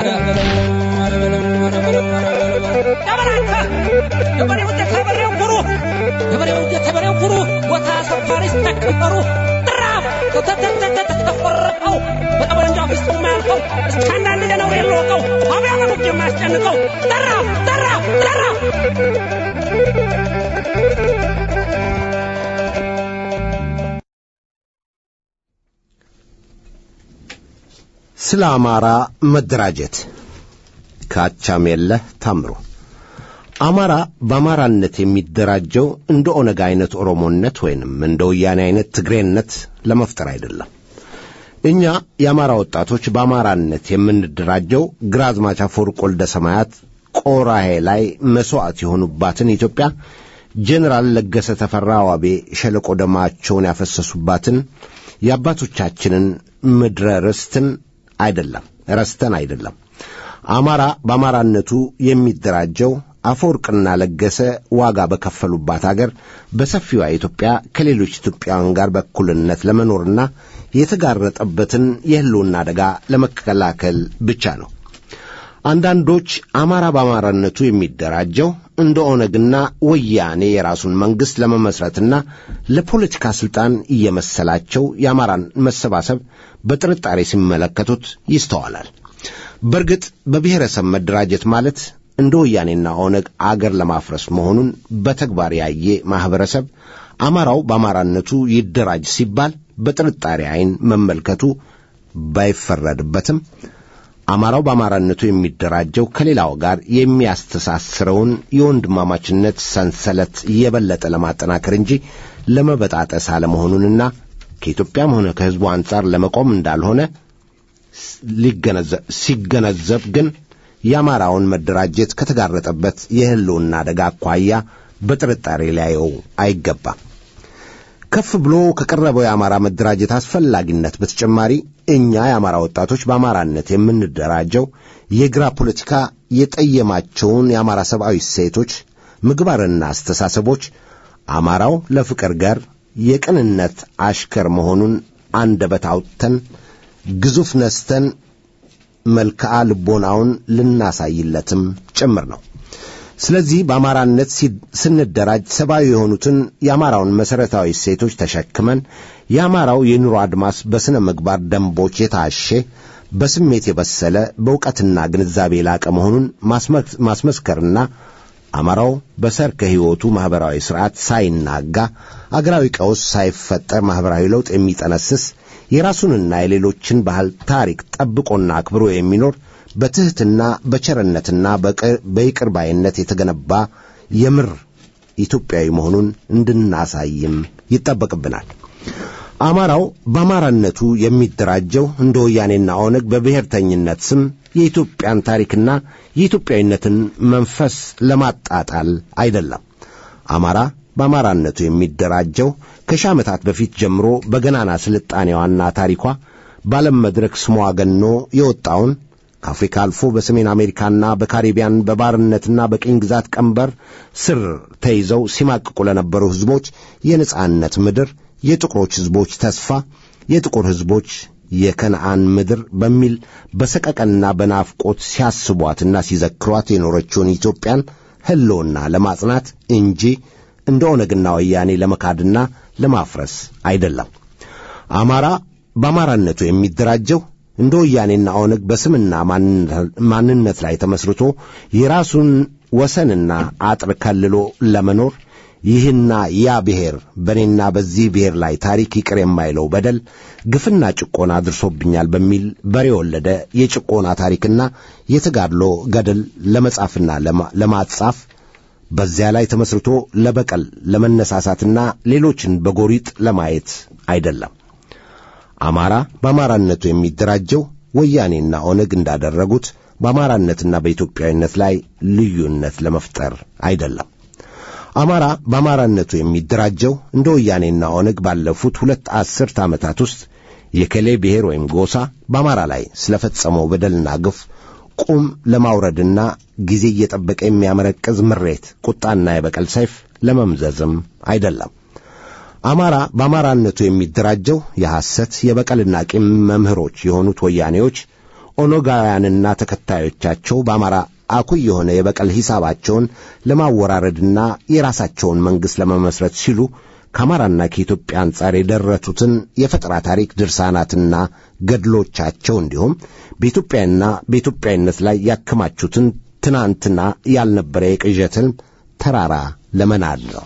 ገበሬው የተበሬው ኩሩ ገበሬው የተበሬው ኩሩ ቦታ ሰፋሪ ስተከበሩ ጥራፍ ተተተተተተቆረቀው በጠበንጃ ፊስጡ የማያልቀው እስከ አንዳንድ ደነው የለወቀው አብያ በሙጅ የማያስጨንቀው ጠራፍ ጠራፍ ጠራፍ
ስለ አማራ መደራጀት ከአቻሜለህ ታምሩ አማራ በአማራነት የሚደራጀው እንደ ኦነግ አይነት ኦሮሞነት ወይንም እንደ ወያኔ አይነት ትግሬነት ለመፍጠር አይደለም። እኛ የአማራ ወጣቶች በአማራነት የምንደራጀው ግራዝማች አፈወርቅ ወልደ ሰማያት ቆራሄ ላይ መሥዋዕት የሆኑባትን ኢትዮጵያ ጄኔራል ለገሰ ተፈራ ዋቤ ሸለቆ ደማቸውን ያፈሰሱባትን የአባቶቻችንን ምድረ ርስትን አይደለም ረስተን አይደለም። አማራ በአማራነቱ የሚደራጀው አፈወርቅና ለገሰ ዋጋ በከፈሉባት አገር በሰፊዋ ኢትዮጵያ ከሌሎች ኢትዮጵያውያን ጋር በእኩልነት ለመኖርና የተጋረጠበትን የሕልውና አደጋ ለመከላከል ብቻ ነው። አንዳንዶች አማራ በአማራነቱ የሚደራጀው እንደ ኦነግና ወያኔ የራሱን መንግሥት ለመመስረትና ለፖለቲካ ሥልጣን እየመሰላቸው የአማራን መሰባሰብ በጥርጣሬ ሲመለከቱት ይስተዋላል። በእርግጥ በብሔረሰብ መደራጀት ማለት እንደ ወያኔና ኦነግ አገር ለማፍረስ መሆኑን በተግባር ያየ ማኅበረሰብ አማራው በአማራነቱ ይደራጅ ሲባል በጥርጣሬ ዐይን መመልከቱ ባይፈረድበትም አማራው በአማራነቱ የሚደራጀው ከሌላው ጋር የሚያስተሳስረውን የወንድማማችነት ሰንሰለት የበለጠ ለማጠናከር እንጂ ለመበጣጠስ አለመሆኑንና ከኢትዮጵያም ሆነ ከሕዝቡ አንጻር ለመቆም እንዳልሆነ ሲገነዘብ ግን የአማራውን መደራጀት ከተጋረጠበት የሕልውና አደጋ አኳያ በጥርጣሬ ሊያየው አይገባም። ከፍ ብሎ ከቀረበው የአማራ መደራጀት አስፈላጊነት በተጨማሪ እኛ የአማራ ወጣቶች በአማራነት የምንደራጀው የግራ ፖለቲካ የጠየማቸውን የአማራ ሰብአዊ እሴቶች፣ ምግባርና አስተሳሰቦች አማራው ለፍቅር ጋር የቅንነት አሽከር መሆኑን አንደበት አውጥተን ግዙፍ ነስተን መልክዓ ልቦናውን ልናሳይለትም ጭምር ነው። ስለዚህ በአማራነት ስንደራጅ ሰብአዊ የሆኑትን የአማራውን መሠረታዊ እሴቶች ተሸክመን የአማራው የኑሮ አድማስ በሥነ ምግባር ደንቦች የታሼ በስሜት የበሰለ በእውቀትና ግንዛቤ የላቀ መሆኑን ማስመስከርና አማራው በሰርከ ሕይወቱ ማኅበራዊ ሥርዓት ሳይናጋ አገራዊ ቀውስ ሳይፈጠር ማኅበራዊ ለውጥ የሚጠነስስ የራሱንና የሌሎችን ባህል ታሪክ ጠብቆና አክብሮ የሚኖር በትሕትና በቸርነትና በይቅር ባይነት የተገነባ የምር ኢትዮጵያዊ መሆኑን እንድናሳይም ይጠበቅብናል። አማራው በአማራነቱ የሚደራጀው እንደ ወያኔና ኦነግ በብሔርተኝነት ስም የኢትዮጵያን ታሪክና የኢትዮጵያዊነትን መንፈስ ለማጣጣል አይደለም። አማራ በአማራነቱ የሚደራጀው ከሺህ ዓመታት በፊት ጀምሮ በገናና ስልጣኔዋና ታሪኳ በዓለም መድረክ ስሟ ገኖ የወጣውን ከአፍሪካ አልፎ በሰሜን አሜሪካና በካሪቢያን በባርነትና በቅኝ ግዛት ቀንበር ስር ተይዘው ሲማቅቁ ለነበሩ ሕዝቦች የነጻነት ምድር፣ የጥቁሮች ሕዝቦች ተስፋ፣ የጥቁር ሕዝቦች የከነአን ምድር በሚል በሰቀቀንና በናፍቆት ሲያስቧትና ሲዘክሯት የኖረችውን ኢትዮጵያን ሕልውና ለማጽናት እንጂ እንደ ኦነግና ወያኔ ለመካድና ለማፍረስ አይደለም። አማራ በአማራነቱ የሚደራጀው እንደ ወያኔና ኦነግ በስምና ማንነት ላይ ተመስርቶ የራሱን ወሰንና አጥር ከልሎ ለመኖር ይህና ያ ብሔር በእኔና በዚህ ብሔር ላይ ታሪክ ይቅር የማይለው በደል ግፍና ጭቆና አድርሶብኛል በሚል በሬ የወለደ የጭቆና ታሪክና የተጋድሎ ገድል ለመጻፍና ለማጻፍ በዚያ ላይ ተመስርቶ ለበቀል ለመነሳሳትና ሌሎችን በጎሪጥ ለማየት አይደለም። አማራ በአማራነቱ የሚደራጀው ወያኔና ኦነግ እንዳደረጉት በአማራነትና በኢትዮጵያዊነት ላይ ልዩነት ለመፍጠር አይደለም። አማራ በአማራነቱ የሚደራጀው እንደ ወያኔና ኦነግ ባለፉት ሁለት አስርት ዓመታት ውስጥ የከሌ ብሔር ወይም ጎሳ በአማራ ላይ ስለፈጸመው በደልና ግፍ ቁም ለማውረድና ጊዜ እየጠበቀ የሚያመረቅዝ ምሬት፣ ቁጣና የበቀል ሰይፍ ለመምዘዝም አይደለም። አማራ በአማራነቱ የሚደራጀው የሐሰት የበቀልና ቂም መምህሮች የሆኑት ወያኔዎች ኦነጋውያንና ተከታዮቻቸው በአማራ አኩይ የሆነ የበቀል ሂሳባቸውን ለማወራረድና የራሳቸውን መንግሥት ለመመስረት ሲሉ ከአማራና ከኢትዮጵያ አንጻር የደረቱትን የፈጠራ ታሪክ ድርሳናትና ገድሎቻቸው እንዲሁም በኢትዮጵያና በኢትዮጵያዊነት ላይ ያከማቹትን ትናንትና ያልነበረ የቅዠትን ተራራ ለመናድ ነው።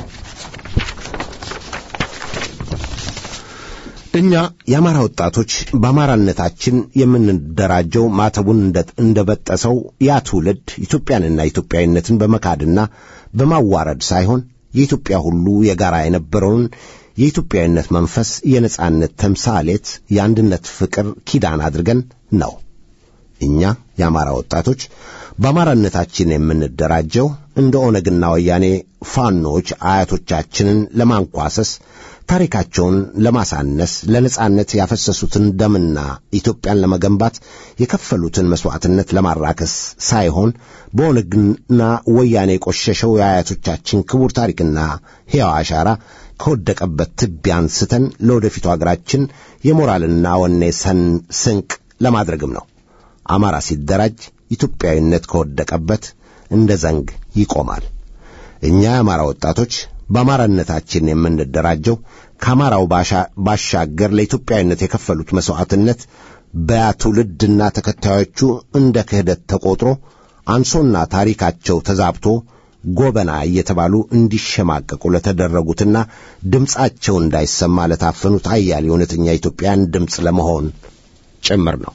እኛ የአማራ ወጣቶች በአማራነታችን የምንደራጀው ማተቡን እንደበጠሰው ያ ትውልድ ኢትዮጵያንና ኢትዮጵያዊነትን በመካድና በማዋረድ ሳይሆን የኢትዮጵያ ሁሉ የጋራ የነበረውን የኢትዮጵያዊነት መንፈስ፣ የነጻነት ተምሳሌት፣ የአንድነት ፍቅር ኪዳን አድርገን ነው። እኛ የአማራ ወጣቶች በአማራነታችን የምንደራጀው እንደ ኦነግና ወያኔ ፋኖች አያቶቻችንን ለማንኳሰስ ታሪካቸውን ለማሳነስ ለነጻነት ያፈሰሱትን ደምና ኢትዮጵያን ለመገንባት የከፈሉትን መሥዋዕትነት ለማራከስ ሳይሆን በኦነግና ወያኔ የቆሸሸው የአያቶቻችን ክቡር ታሪክና ሕያው አሻራ ከወደቀበት ትቢያ አንስተን ለወደፊቱ አገራችን የሞራልና ወኔ ሰን ስንቅ ለማድረግም ነው። አማራ ሲደራጅ ኢትዮጵያዊነት ከወደቀበት እንደ ዘንግ ይቆማል። እኛ የአማራ ወጣቶች በአማራነታችን የምንደራጀው ከአማራው ባሻገር ለኢትዮጵያዊነት የከፈሉት መሥዋዕትነት በያ ትውልድና ተከታዮቹ እንደ ክህደት ተቆጥሮ አንሶና ታሪካቸው ተዛብቶ ጎበና እየተባሉ እንዲሸማቀቁ ለተደረጉትና ድምፃቸው እንዳይሰማ ለታፈኑት አያሌ እውነተኛ ኢትዮጵያን ድምፅ ለመሆን ጭምር ነው።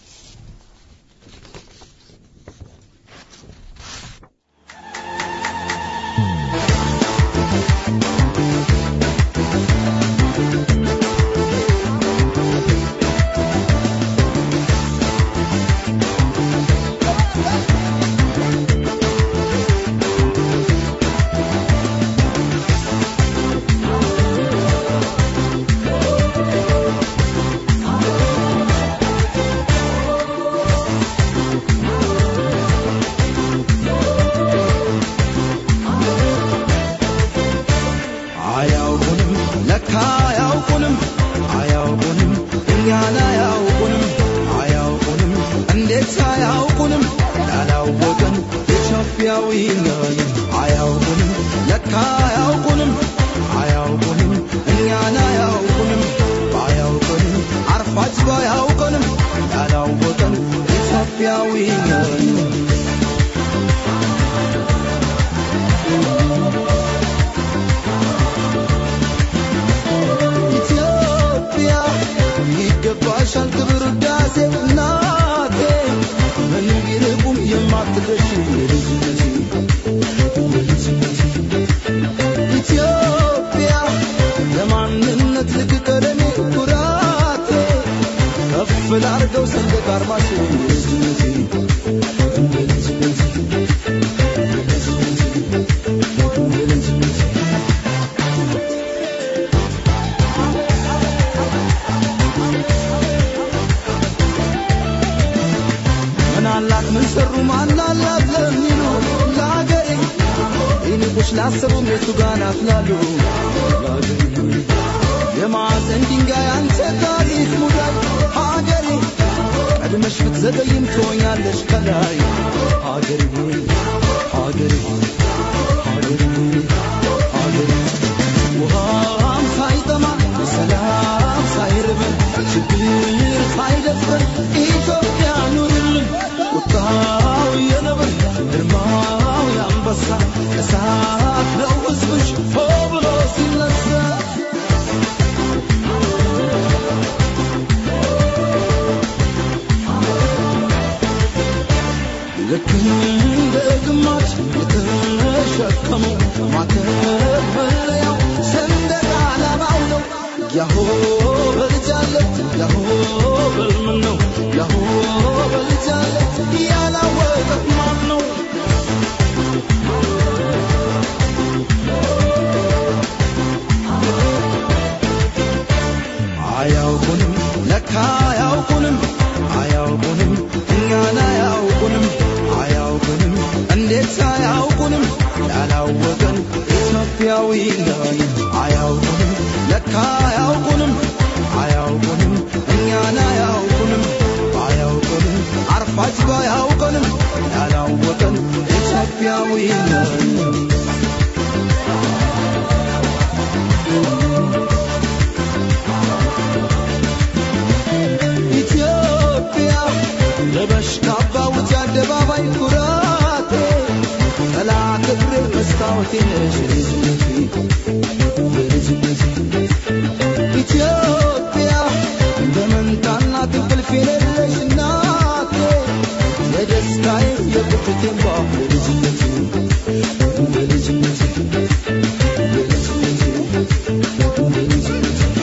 አያውቁንም ለካ አያውቁንም አያውቁንም እኛን አያውቁንም አያውቁንም እንዴት አያውቁንም ያላወቀን ኢትዮጵያዊ ነን አያውቁንም ለካ አያውቁንም አያውቁንም እኛን አያውቁንም ባያውቁንም አርፋጅ ባያውቁንም ያላወቀን ኢትዮጵያዊ ነን ኢትዮጵያ ይገባሻል ክብር ውዳሴ እናቴ ምን ቢርቁም የማትረሺ ልጅነቴ ኢትዮጵያ ለማንነት ልክ ቀለሜ ኩራቴ ከፍ ላርገው ሰንደቅ አርማሽ ልጅነቴ ምናላት ምን ሰሩ ማናላት ለሚሉ ለአገሬ ይንቁሽ ላሰቡም የቱ ጋር ናት ላሉ ለአገሬ የማዕዘን ድንጋይ አንተ ታሪክ ሙዳይ ሀገሬ ቀድመሽ ብትዘገይም ትሆኛለሽ ከላይ ሀገሬ ሆይ ሀገሬ ሆይ ሀገሬ ሆይ ሀገሬ ውሃም ሳይጠማ ሰላም ሳይርበን ችግር ሳይደፍረን ግርማው የአንበሳ እሳት ነው ሕዝብሽ ሆ ብሎ ሲነሳ ልክ እንደ ግማሽ የተሸከመው ማተበሪያው ሰንደቅ ዓላማው ነው። ያሆ በልጃለት ያሆ በልምን ነው ያሆ በልጃለት ያላወቀ ማን ነው? አያውቁንም ለካ አያውቁንም አያውቁንም እኛን አያውቁንም አያውቁንም እንዴት አያውቁንም ያላወቀን ኢትዮጵያዊ ነን አያውቁንም ለካ አያውቁንም አያውቁንም እኛን አያውቁንም አያውቁንም አርፋጅ ባያውቀንም ያላወቀን ኢትዮጵያዊ ነን ኢትዮጵያ ለበሽ ካባ ውጭ አደባባይ ኩራቴ ጠላ ክብሬ መስታወቴ ነሽ የልጅነቴ የልጅነቴ ኢትዮጵያ እንደ መንታና እንቅልፍ የሌለሽ እናቴ የደስታዬ የቁጭቴ እንባ የልጅነቴ የልጅነቴ የልጅነቴ የልጅነቴ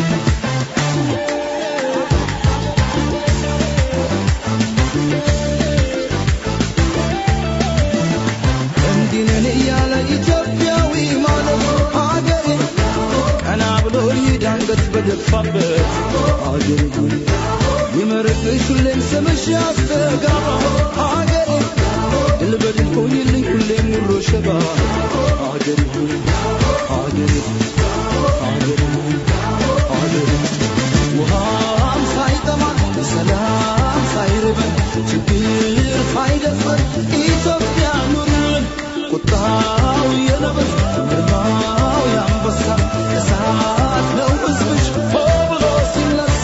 እንዲህ ነን እያለ ኢትዮጵያዊ ማለት ሀገሬ ቀና ብሎ ይዳንገት በደፋበት ሀገሬ ሆይ ይመርቅሽ ሁሌም ስምሽ ያስተጋባ ሀገሬ ድል በድል ሆኝልኝ ሁሌም ሙሮ ሸባ ሀገሬ ሆይ ሀገሬ ሀገሬ ሀገሬ ውሃም ሳይጠማን ሰላም ሳይርበን ችግር ሳይደፍረን ኢትዮጵያ ኑርልን ቁጣው የነብር ግርማው የአንበሳ እሳት ነው ሕዝብሽ ሆ ብሎ ሲነሳ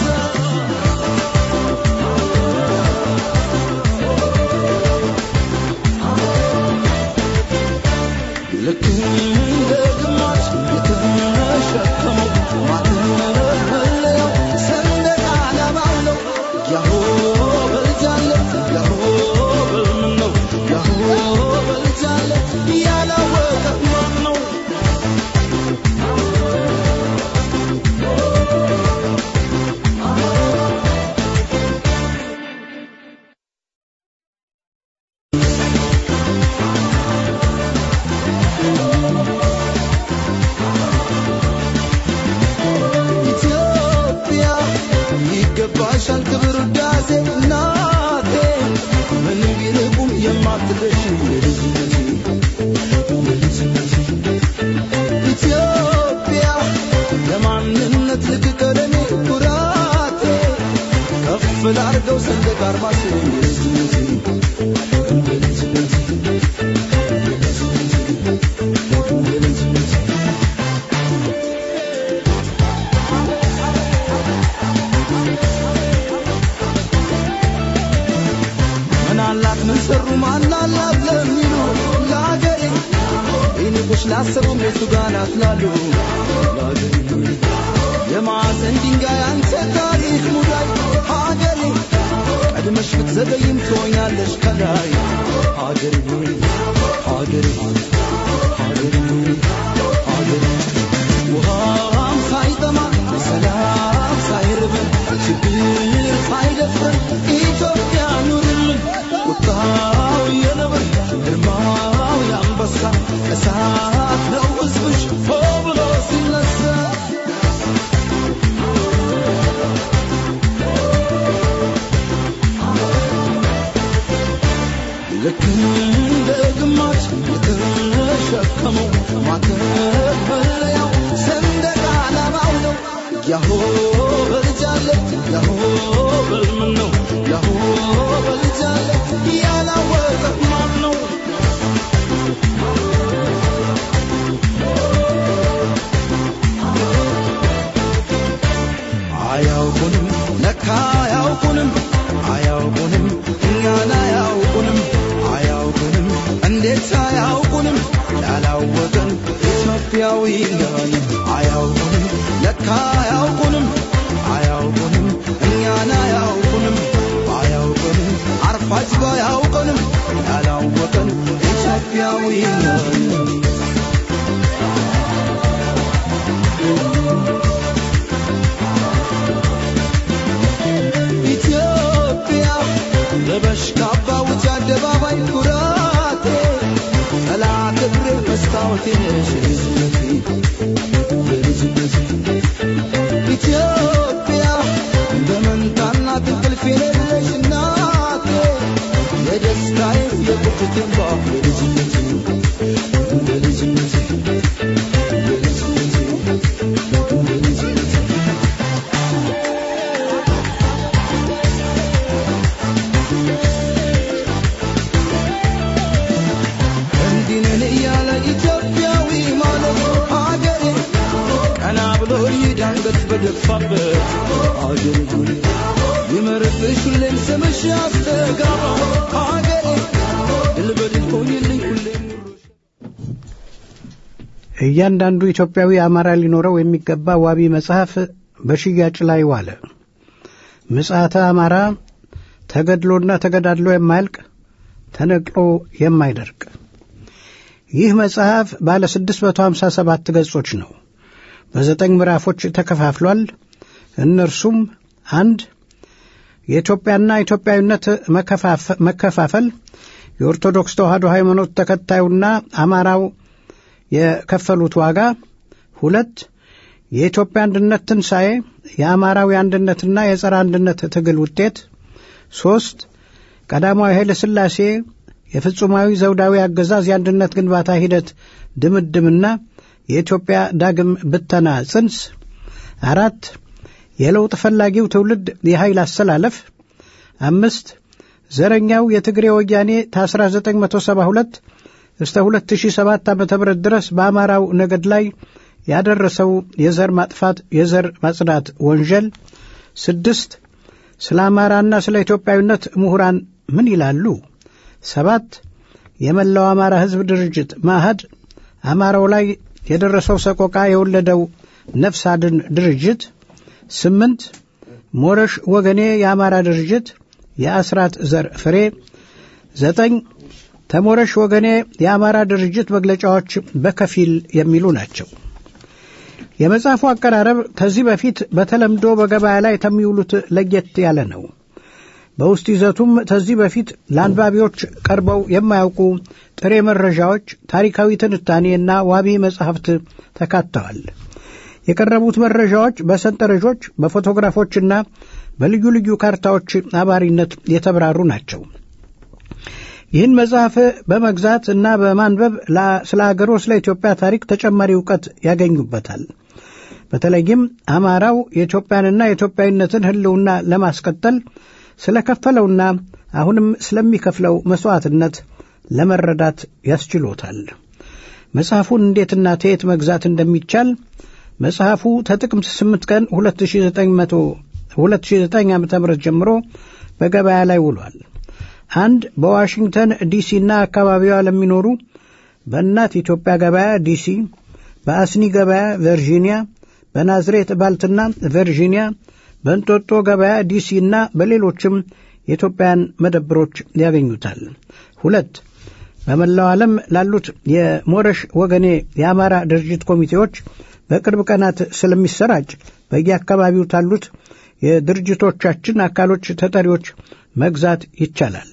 ልክ እንደ ግማሽ የተሸከመው ማተበሪያው ሰንደቅ ዓላማው ነው። ያሆ በልጃለት ያሆ በልምን ነው ያሆ በልጃለት ያላወቀ ማን ነው? ኢትዮጵያ ይገባሻል ክብር ውዳሴ እናቴ ምንም ቢርቁም የማትደርሺ የልጅነቴ የልጅነቴ ኢትዮጵያ ለማንነት ልቅቀለኔ ኩራቴ ከፍ ላርገው ሰንደቅ አርማሽ የልጅነቴ የልጅነቴ የልጅነቴ የልጅነቴ ምን አላት ምን ሰሩ ማን አላት ለሚሉ ለአገሬ ይንቁሽ ላሰቡ የቱ ጋር ናት ላሉ ለአገሬ የማዕዘን ድንጋይ አንተ ታሪክ ሙዳይ ሀገሬ ቀድመሽ ብትዘገይም ትሆኛለሽ ከላይ ሀገሬ ሆይ ሀገሬ ሀገሬ ሀገሬ ውሃም ሳይጠማ ሰላም ሳይርበን ችግር ሳይደፍረን ኢትዮጵያ ኑርልን ቁጣው የነብር ግርማው የአንበሳ እሳት ነው ሕዝብሽ ሆ ብሎ ሲነሳ ልክ እንደ ግማሽ የተሸከመው ማተበሪያው ሰንደቅ ዓላማው ነው። ያሆ በልጃለት ያሆ በልምን ነው ያሆ በልጃለት ያላወቀ ማን ነው? አያውቁንም ለካ አያውቁንም አያውቁንም እኛን አያውቁንም አያውቁንም እንዴት አያውቁንም ያላወቀን ኢትዮጵያዊ ነን አያውቁንም ለካ አያውቁንም አያውቁንም እኛን አያውቁንም አያውቁንም አርፋጅ ባያውቁንም ያላወቀን ኢትዮጵያዊ ነን ኢትዮጵያ ለበሽ ካባ ውጭ አደባባይ ኩራቴ ጠላት እግሬ መስታወቴ ነሽ ልጅነቴ በልጅነቴ ኢትዮጵያ በመንታና እንቅልፍ የሌለሽ እናቴ የደስታዬ የቁጭቴ እንባ በልጅነቴ በልጅነቴ በልጅነቴ በልጅነቴ እንዲህ ነን እያለ ኢትዮጵያዊ ማለት ሀገሬ ቀና ብሎ ይዳንገት በደፋበት አገሬ ሆይ ይመርብሽ ሁሌም ስምሽ ያስተጋባ ሀገሬ ድል በድል ሆኝልኝ ሁሌም ኑሮሽ
እያንዳንዱ ኢትዮጵያዊ አማራ ሊኖረው የሚገባ ዋቢ መጽሐፍ በሽያጭ ላይ ዋለ። ምጽአተ አማራ ተገድሎና ተገዳድሎ የማያልቅ ተነቅሎ የማይደርቅ ይህ መጽሐፍ ባለ 657 ገጾች ነው። በዘጠኝ ምዕራፎች ተከፋፍሏል። እነርሱም አንድ የኢትዮጵያና ኢትዮጵያዊነት መከፋፈ- መከፋፈል የኦርቶዶክስ ተዋሕዶ ሃይማኖት ተከታዩና አማራው የከፈሉት ዋጋ፣ ሁለት የኢትዮጵያ አንድነት ትንሣኤ የአማራው የአንድነትና የጸረ አንድነት ትግል ውጤት፣ ሦስት ቀዳማዊ ኃይለ ሥላሴ የፍጹማዊ ዘውዳዊ አገዛዝ የአንድነት ግንባታ ሂደት ድምድምና የኢትዮጵያ ዳግም ብተና ጽንስ፣ አራት የለውጥ ፈላጊው ትውልድ የኃይል አሰላለፍ፣ አምስት ዘረኛው የትግሬ ወያኔ ከ1972 እስከ 2007 ዓ ም ድረስ በአማራው ነገድ ላይ ያደረሰው የዘር ማጥፋት የዘር ማጽዳት ወንጀል፣ ስድስት ስለ አማራና ስለ ኢትዮጵያዊነት ምሁራን ምን ይላሉ? ሰባት የመላው አማራ ሕዝብ ድርጅት ማህድ አማራው ላይ የደረሰው ሰቆቃ የወለደው ነፍስ አድን ድርጅት፣ ስምንት ሞረሽ ወገኔ የአማራ ድርጅት የአስራት ዘር ፍሬ፣ ዘጠኝ ተሞረሽ ወገኔ የአማራ ድርጅት መግለጫዎች በከፊል የሚሉ ናቸው። የመጽሐፉ አቀራረብ ከዚህ በፊት በተለምዶ በገበያ ላይ ከሚውሉት ለየት ያለ ነው። በውስጥ ይዘቱም ከዚህ በፊት ለአንባቢዎች ቀርበው የማያውቁ ጥሬ መረጃዎች፣ ታሪካዊ ትንታኔና ዋቢ መጻሕፍት ተካተዋል። የቀረቡት መረጃዎች በሰንጠረዦች በፎቶግራፎችና በልዩ ልዩ ካርታዎች አባሪነት የተብራሩ ናቸው። ይህን መጽሐፍ በመግዛት እና በማንበብ ስለ አገሮ ስለ ኢትዮጵያ ታሪክ ተጨማሪ እውቀት ያገኙበታል። በተለይም አማራው የኢትዮጵያንና የኢትዮጵያዊነትን ሕልውና ለማስቀጠል ስለከፈለውና አሁንም ስለሚከፍለው መሥዋዕትነት ለመረዳት ያስችሎታል። መጽሐፉን እንዴትና ተየት መግዛት እንደሚቻል መጽሐፉ ከጥቅምት 8 ቀን 2009 ዓ ም ጀምሮ በገበያ ላይ ውሏል። አንድ በዋሽንግተን ዲሲና አካባቢዋ ለሚኖሩ በእናት ኢትዮጵያ ገበያ ዲሲ፣ በአስኒ ገበያ ቨርጂኒያ፣ በናዝሬት ባልትና ቨርጂኒያ፣ በእንጦጦ ገበያ ዲሲ እና በሌሎችም የኢትዮጵያን መደብሮች ያገኙታል። ሁለት በመላው ዓለም ላሉት የሞረሽ ወገኔ የአማራ ድርጅት ኮሚቴዎች በቅርብ ቀናት ስለሚሰራጭ በየአካባቢው ታሉት የድርጅቶቻችን አካሎች ተጠሪዎች መግዛት ይቻላል።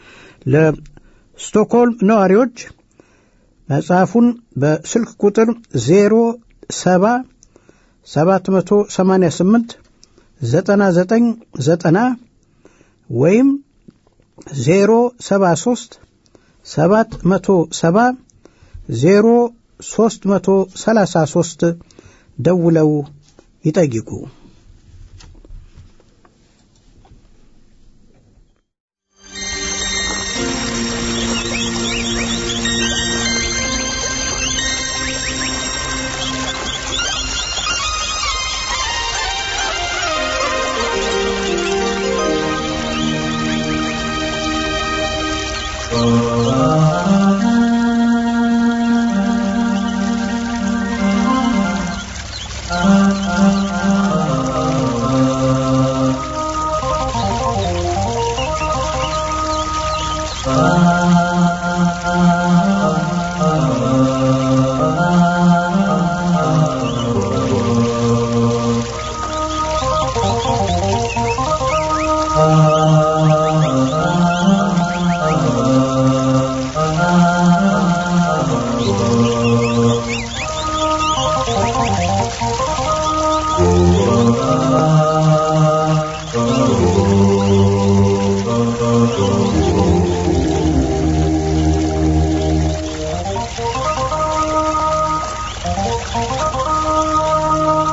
ለስቶክሆልም ነዋሪዎች መጽሐፉን በስልክ ቁጥር ዜሮ ሰባ ሰባት መቶ ሰማንያ ስምንት ዘጠና ዘጠኝ ዘጠና ወይም ዜሮ ሰባ ሶስት ሰባት መቶ ሰባ ዜሮ ሶስት መቶ ሰላሳ ሶስት ደውለው ይጠይቁ።
Oh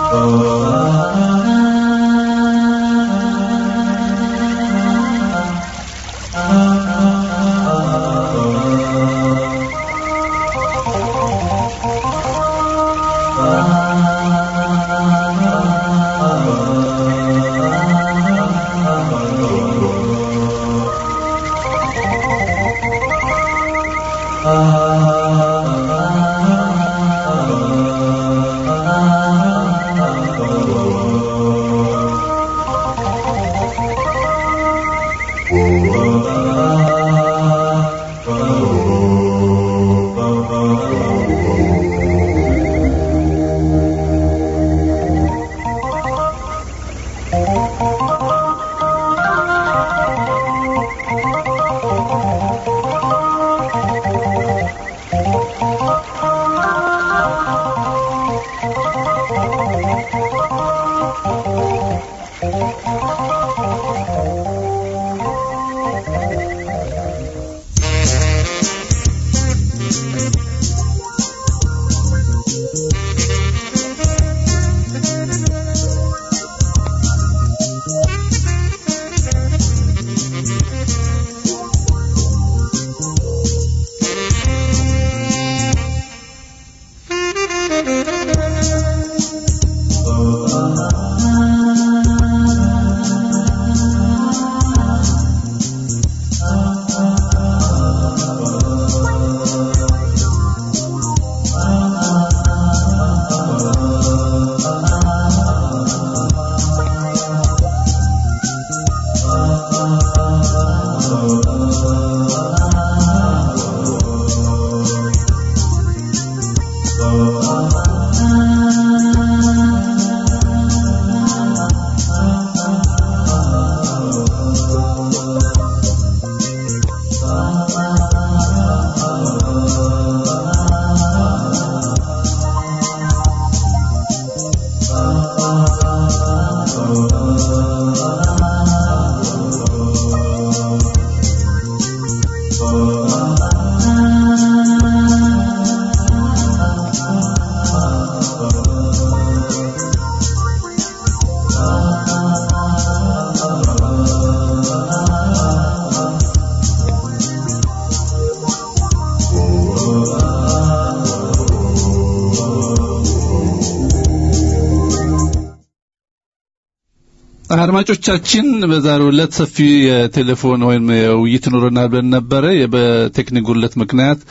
አድማጮቻችን በዛሬው ዕለት ሰፊ የቴሌፎን ወይም የውይይት ኖረናል ብለን ነበረ። በቴክኒክ ጉድለት ምክንያት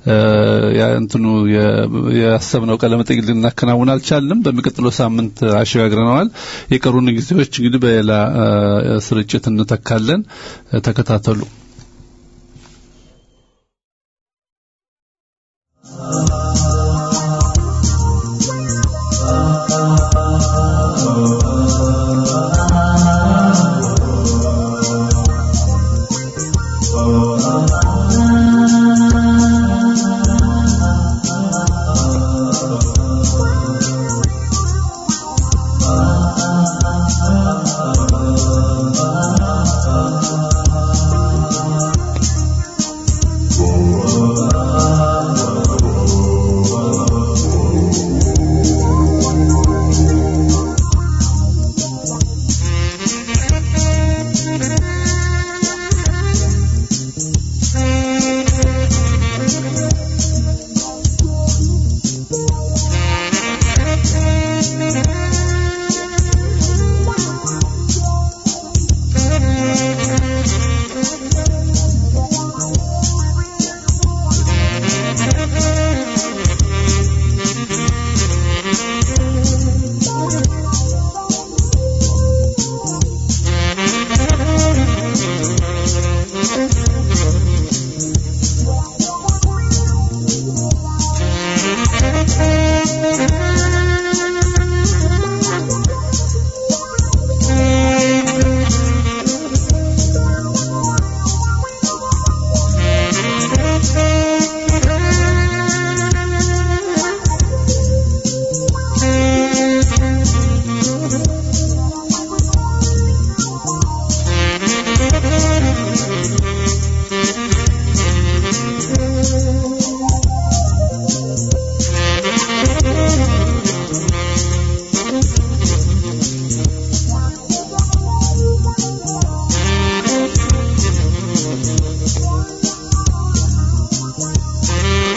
እንትኑ ያሰብነው ቃለ መጠይቅ ልናከናውን አልቻልንም። በሚቀጥለው ሳምንት አሸጋግረነዋል። የቀሩን ጊዜዎች እንግዲህ በሌላ ስርጭት እንተካለን። ተከታተሉ።
Oh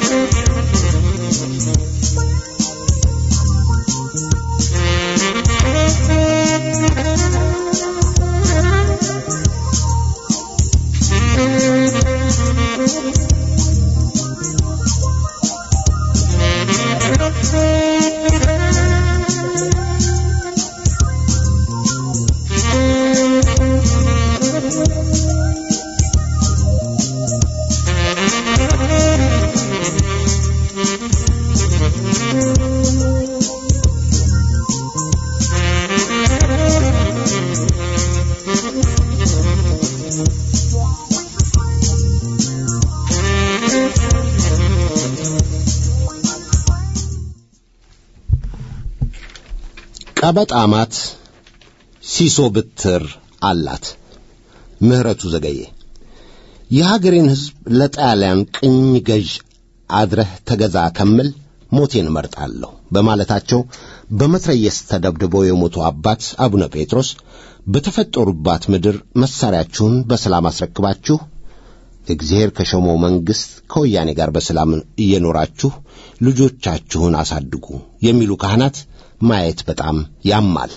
ቀበጣማት ሲሶ ብትር አላት። ምህረቱ ዘገየ የሀገሬን ሕዝብ ለጣሊያን ቅኝ ገዥ አድረህ ተገዛ ከምል ሞቴን እመርጣለሁ በማለታቸው በመትረየስ ተደብድበው የሞቱ አባት አቡነ ጴጥሮስ በተፈጠሩባት ምድር መሣሪያችሁን በሰላም አስረክባችሁ እግዚአብሔር ከሾመው መንግሥት ከወያኔ ጋር በሰላም እየኖራችሁ ልጆቻችሁን አሳድጉ የሚሉ ካህናት ማየት በጣም ያማል።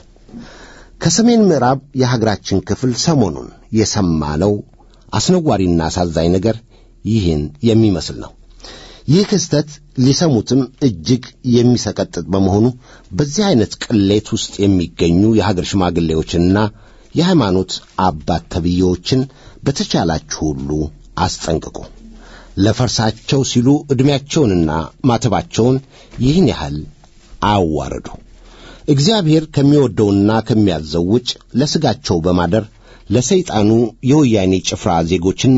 ከሰሜን ምዕራብ የሀገራችን ክፍል ሰሞኑን የሰማነው አስነዋሪና አሳዛኝ ነገር ይህን የሚመስል ነው። ይህ ክስተት ሊሰሙትም እጅግ የሚሰቀጥጥ በመሆኑ በዚህ ዐይነት ቅሌት ውስጥ የሚገኙ የሀገር ሽማግሌዎችንና የሃይማኖት አባት ተብዬዎችን በተቻላችሁ ሁሉ አስጠንቅቁ። ለፈርሳቸው ሲሉ ዕድሜያቸውንና ማተባቸውን ይህን ያህል አያዋርዱ። እግዚአብሔር ከሚወደውና ከሚያዘው ውጭ ለሥጋቸው በማደር ለሰይጣኑ የወያኔ ጭፍራ ዜጎችን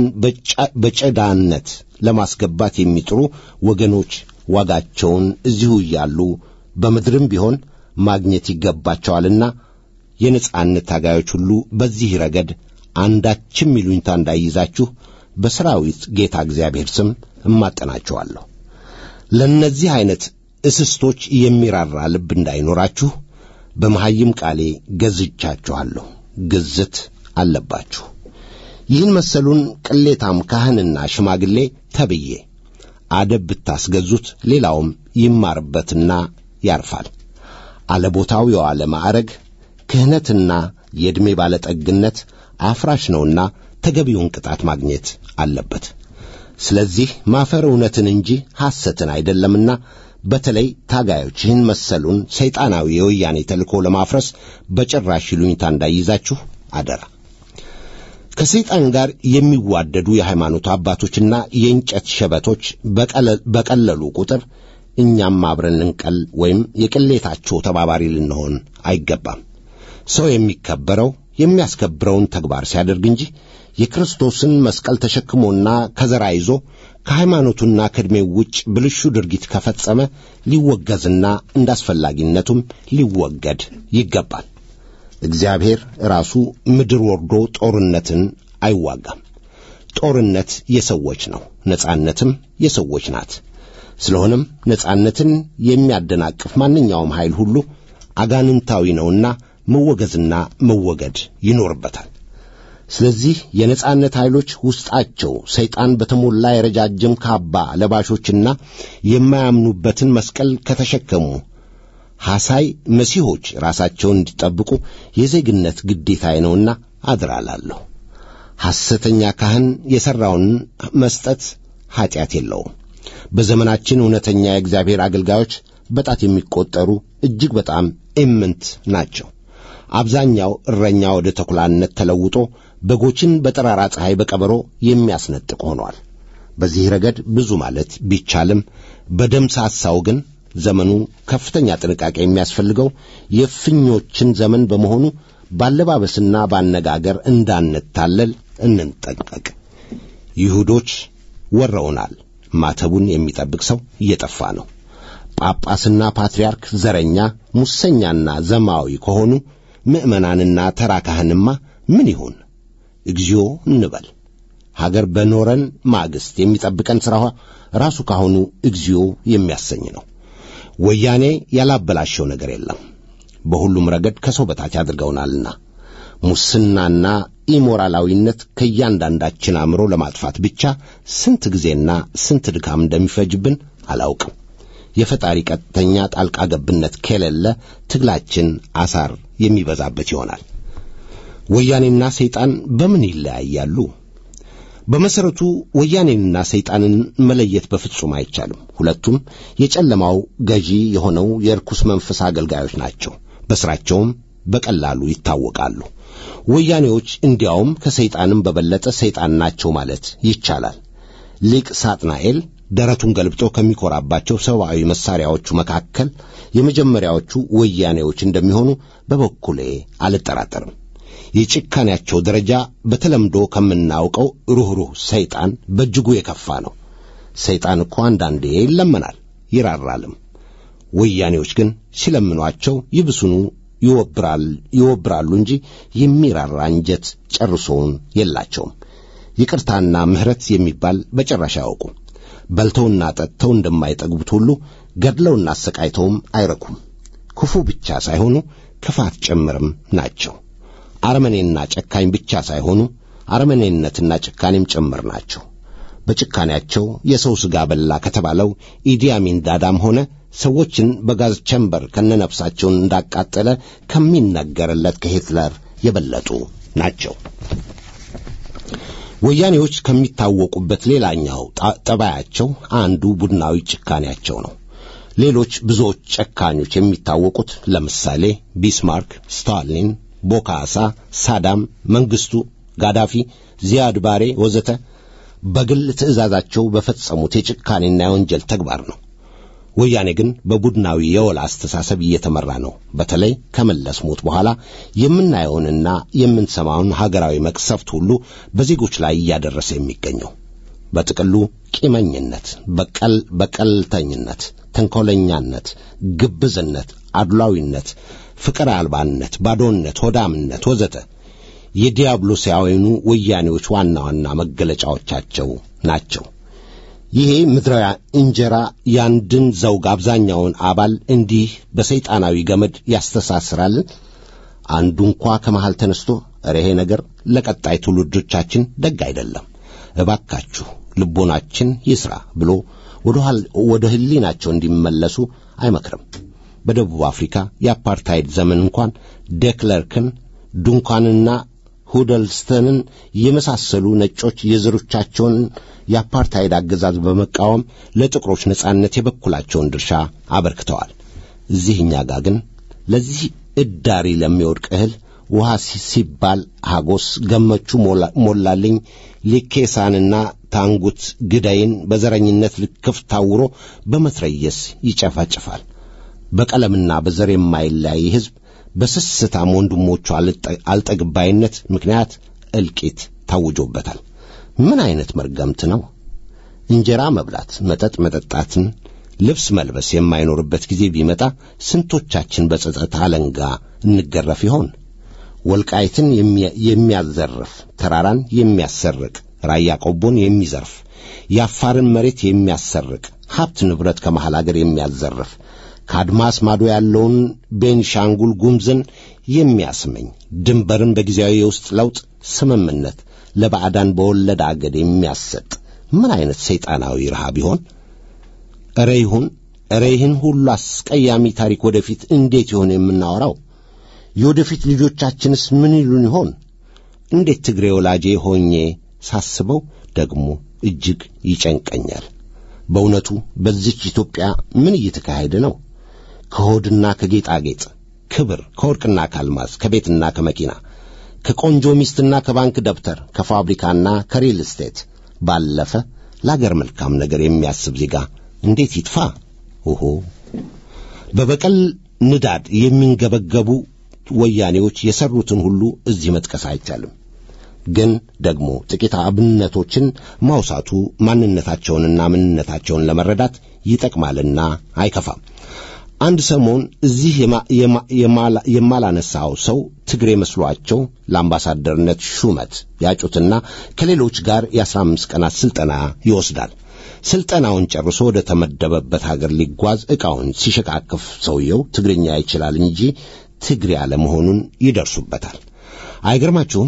በጨዳነት ለማስገባት የሚጥሩ ወገኖች ዋጋቸውን እዚሁ እያሉ በምድርም ቢሆን ማግኘት ይገባቸዋልና የነጻነት ታጋዮች ሁሉ በዚህ ረገድ አንዳችም ይሉኝታ እንዳይይዛችሁ በሰራዊት ጌታ እግዚአብሔር ስም እማጠናቸዋለሁ። ለእነዚህ ዐይነት እስስቶች የሚራራ ልብ እንዳይኖራችሁ በመሐይም ቃሌ ገዝቻችኋለሁ። ግዝት አለባችሁ። ይህን መሰሉን ቅሌታም ካህንና ሽማግሌ ተብዬ አደብ ብታስገዙት ሌላውም ይማርበትና ያርፋል። አለቦታው የዋለ ማዕረግ ክህነትና የዕድሜ ባለጠግነት አፍራሽ ነውና ተገቢውን ቅጣት ማግኘት አለበት። ስለዚህ ማፈር እውነትን እንጂ ሐሰትን አይደለምና በተለይ ታጋዮች ይህን መሰሉን ሰይጣናዊ የወያኔ ተልእኮ ለማፍረስ በጭራሽ ይሉኝታ እንዳይይዛችሁ አደራ። ከሰይጣን ጋር የሚዋደዱ የሃይማኖት አባቶችና የእንጨት ሸበቶች በቀለሉ ቁጥር እኛም አብረን ልንቀል ወይም የቅሌታቸው ተባባሪ ልንሆን አይገባም። ሰው የሚከበረው የሚያስከብረውን ተግባር ሲያደርግ እንጂ የክርስቶስን መስቀል ተሸክሞና ከዘራ ይዞ ከሃይማኖቱና ከዕድሜው ውጭ ብልሹ ድርጊት ከፈጸመ ሊወገዝና እንደ አስፈላጊነቱም ሊወገድ ይገባል። እግዚአብሔር ራሱ ምድር ወርዶ ጦርነትን አይዋጋም። ጦርነት የሰዎች ነው፣ ነጻነትም የሰዎች ናት። ስለሆነም ነጻነትን የሚያደናቅፍ ማንኛውም ኃይል ሁሉ አጋንንታዊ ነውና መወገዝና መወገድ ይኖርበታል። ስለዚህ የነጻነት ኃይሎች ውስጣቸው ሰይጣን በተሞላ የረጃጅም ካባ ለባሾችና የማያምኑበትን መስቀል ከተሸከሙ ሐሳይ መሲሖች ራሳቸውን እንዲጠብቁ የዜግነት ግዴታዬ ነውና አድራላለሁ። ሐሰተኛ ካህን የሠራውን መስጠት ኀጢአት የለውም። በዘመናችን እውነተኛ የእግዚአብሔር አገልጋዮች በጣት የሚቈጠሩ እጅግ በጣም ኢምንት ናቸው። አብዛኛው እረኛ ወደ ተኩላነት ተለውጦ በጎችን በጠራራ ፀሐይ በቀበሮ የሚያስነጥቅ ሆኗል። በዚህ ረገድ ብዙ ማለት ቢቻልም በደም ሳሳው ግን ዘመኑ ከፍተኛ ጥንቃቄ የሚያስፈልገው የእፍኞችን ዘመን በመሆኑ ባለባበስና ባነጋገር እንዳንታለል እንጠንቀቅ። ይሁዶች ወረውናል። ማተቡን የሚጠብቅ ሰው እየጠፋ ነው። ጳጳስና ፓትርያርክ ዘረኛ፣ ሙሰኛና ዘማዊ ከሆኑ ምዕመናንና ተራ ካህንማ ምን ይሁን? እግዚኦ እንበል። ሀገር በኖረን ማግስት የሚጠብቀን ሥራ ራሱ ካሁኑ እግዚኦ የሚያሰኝ ነው። ወያኔ ያላበላሸው ነገር የለም። በሁሉም ረገድ ከሰው በታች አድርገውናልና ሙስናና ኢሞራላዊነት ከእያንዳንዳችን አእምሮ ለማጥፋት ብቻ ስንት ጊዜና ስንት ድካም እንደሚፈጅብን አላውቅም። የፈጣሪ ቀጥተኛ ጣልቃ ገብነት ከሌለ ትግላችን አሳር የሚበዛበት ይሆናል። ወያኔና ሰይጣን በምን ይለያያሉ? በመሰረቱ ወያኔንና ሰይጣንን መለየት በፍጹም አይቻልም። ሁለቱም የጨለማው ገዢ የሆነው የርኩስ መንፈስ አገልጋዮች ናቸው። በስራቸውም በቀላሉ ይታወቃሉ። ወያኔዎች እንዲያውም ከሰይጣንም በበለጠ ሰይጣን ናቸው ማለት ይቻላል። ሊቅ ሳጥናኤል ደረቱን ገልብጦ ከሚኮራባቸው ሰብአዊ መሳሪያዎቹ መካከል የመጀመሪያዎቹ ወያኔዎች እንደሚሆኑ በበኩሌ አልጠራጠርም። የጭካኔያቸው ደረጃ በተለምዶ ከምናውቀው ሩኅሩህ ሰይጣን በእጅጉ የከፋ ነው። ሰይጣን እኮ አንዳንዴ ይለመናል ይራራልም። ወያኔዎች ግን ሲለምኗቸው ይብሱኑ ይወብራል ይወብራሉ እንጂ የሚራራ አንጀት ጨርሶውን የላቸውም። ይቅርታና ምሕረት የሚባል በጭራሽ አያውቁም። በልተውና ጠጥተው እንደማይጠግቡት ሁሉ ገድለውና አሰቃይተውም አይረኩም። ክፉ ብቻ ሳይሆኑ ክፋት ጭምርም ናቸው። አረመኔና ጨካኝ ብቻ ሳይሆኑ አረመኔነትና ጭካኔም ጭምር ናቸው። በጭካኔያቸው የሰው ሥጋ በላ ከተባለው ኢዲያሚን ዳዳም ሆነ ሰዎችን በጋዝ ቸምበር ከነነፍሳቸውን እንዳቃጠለ ከሚነገርለት ከሂትለር የበለጡ ናቸው። ወያኔዎች ከሚታወቁበት ሌላኛው ጠባያቸው አንዱ ቡድናዊ ጭካኔያቸው ነው። ሌሎች ብዙዎች ጨካኞች የሚታወቁት ለምሳሌ ቢስማርክ፣ ስታሊን፣ ቦካሳ፣ ሳዳም፣ መንግስቱ፣ ጋዳፊ፣ ዚያድ ባሬ ወዘተ በግል ትእዛዛቸው በፈጸሙት የጭካኔና የወንጀል ተግባር ነው። ወያኔ ግን በቡድናዊ የወላ አስተሳሰብ እየተመራ ነው። በተለይ ከመለስ ሞት በኋላ የምናየውንና የምንሰማውን ሀገራዊ መቅሰፍት ሁሉ በዜጎች ላይ እያደረሰ የሚገኘው በጥቅሉ ቂመኝነት፣ በቀል በቀልተኝነት፣ ተንኮለኛነት፣ ግብዝነት፣ አድሏዊነት፣ ፍቅር አልባነት፣ ባዶነት፣ ሆዳምነት ወዘተ የዲያብሎሳውያኑ ወያኔዎች ዋና ዋና መገለጫዎቻቸው ናቸው። ይሄ ምድራዊ እንጀራ ያንድን ዘውግ አብዛኛውን አባል እንዲህ በሰይጣናዊ ገመድ ያስተሳስራል። አንዱ እንኳ ከመሃል ተነስቶ እረ ይሄ ነገር ለቀጣይ ትውልዶቻችን ደግ አይደለም፣ እባካችሁ ልቦናችን ይስራ ብሎ ወደ ሕሊናቸው እንዲመለሱ አይመክርም። በደቡብ አፍሪካ የአፓርታይድ ዘመን እንኳን ደክለርክን ዱንካንና ሁደልስተንን የመሳሰሉ ነጮች የዘሮቻቸውን የአፓርታይድ አገዛዝ በመቃወም ለጥቁሮች ነጻነት የበኩላቸውን ድርሻ አበርክተዋል። እዚህ እኛ ጋር ግን ለዚህ እዳሪ ለሚወድቅ እህል ውሃ ሲባል ሐጎስ ገመቹ ሞላልኝ ሊኬሳንና ታንጉት ግዳይን በዘረኝነት ልክፍ ታውሮ በመትረየስ ይጨፈጭፋል። በቀለምና በዘር የማይለያይ ሕዝብ በስስታም ወንድሞቹ አልጠግባይነት ምክንያት እልቂት ታውጆበታል። ምን አይነት መርገምት ነው? እንጀራ መብላት፣ መጠጥ መጠጣትን፣ ልብስ መልበስ የማይኖርበት ጊዜ ቢመጣ ስንቶቻችን በጸጸት አለንጋ እንገረፍ ይሆን? ወልቃይትን የሚያዘርፍ ተራራን የሚያሰርቅ ራያ ቆቦን የሚዘርፍ የአፋርን መሬት የሚያሰርቅ ሀብት ንብረት ከመሃል አገር የሚያዘርፍ ከአድማስ ማዶ ያለውን ቤንሻንጉል ጉምዝን የሚያስመኝ ድንበርን በጊዜያዊ የውስጥ ለውጥ ስምምነት ለባዕዳን በወለድ አገድ የሚያሰጥ ምን አይነት ሰይጣናዊ ረሃብ ይሆን? እረ ይሁን እረ ይህን ሁሉ አስቀያሚ ታሪክ ወደፊት እንዴት ይሆን የምናወራው? የወደፊት ልጆቻችንስ ምን ይሉን ይሆን? እንዴት ትግሬ ወላጄ ሆኜ ሳስበው ደግሞ እጅግ ይጨንቀኛል። በእውነቱ በዚች ኢትዮጵያ ምን እየተካሄደ ነው? ከሆድና ከጌጣጌጥ ክብር፣ ከወርቅና ከአልማዝ፣ ከቤትና ከመኪና፣ ከቆንጆ ሚስትና ከባንክ ደብተር፣ ከፋብሪካና ከሪል ስቴት ባለፈ ለአገር መልካም ነገር የሚያስብ ዜጋ እንዴት ይጥፋ? ኦሆ! በበቀል ንዳድ የሚንገበገቡ ወያኔዎች የሰሩትን ሁሉ እዚህ መጥቀስ አይቻልም። ግን ደግሞ ጥቂት አብነቶችን ማውሳቱ ማንነታቸውንና ምንነታቸውን ለመረዳት ይጠቅማልና አይከፋም። አንድ ሰሞን እዚህ የማላነሳው ሰው ትግሬ መስሏቸው ለአምባሳደርነት ሹመት ያጩትና ከሌሎች ጋር የአስራ አምስት ቀናት ሥልጠና ይወስዳል። ሥልጠናውን ጨርሶ ወደ ተመደበበት ሀገር ሊጓዝ ዕቃውን ሲሸካክፍ ሰውየው ትግርኛ ይችላል እንጂ ትግሬ አለመሆኑን ይደርሱበታል። አይገርማችሁም?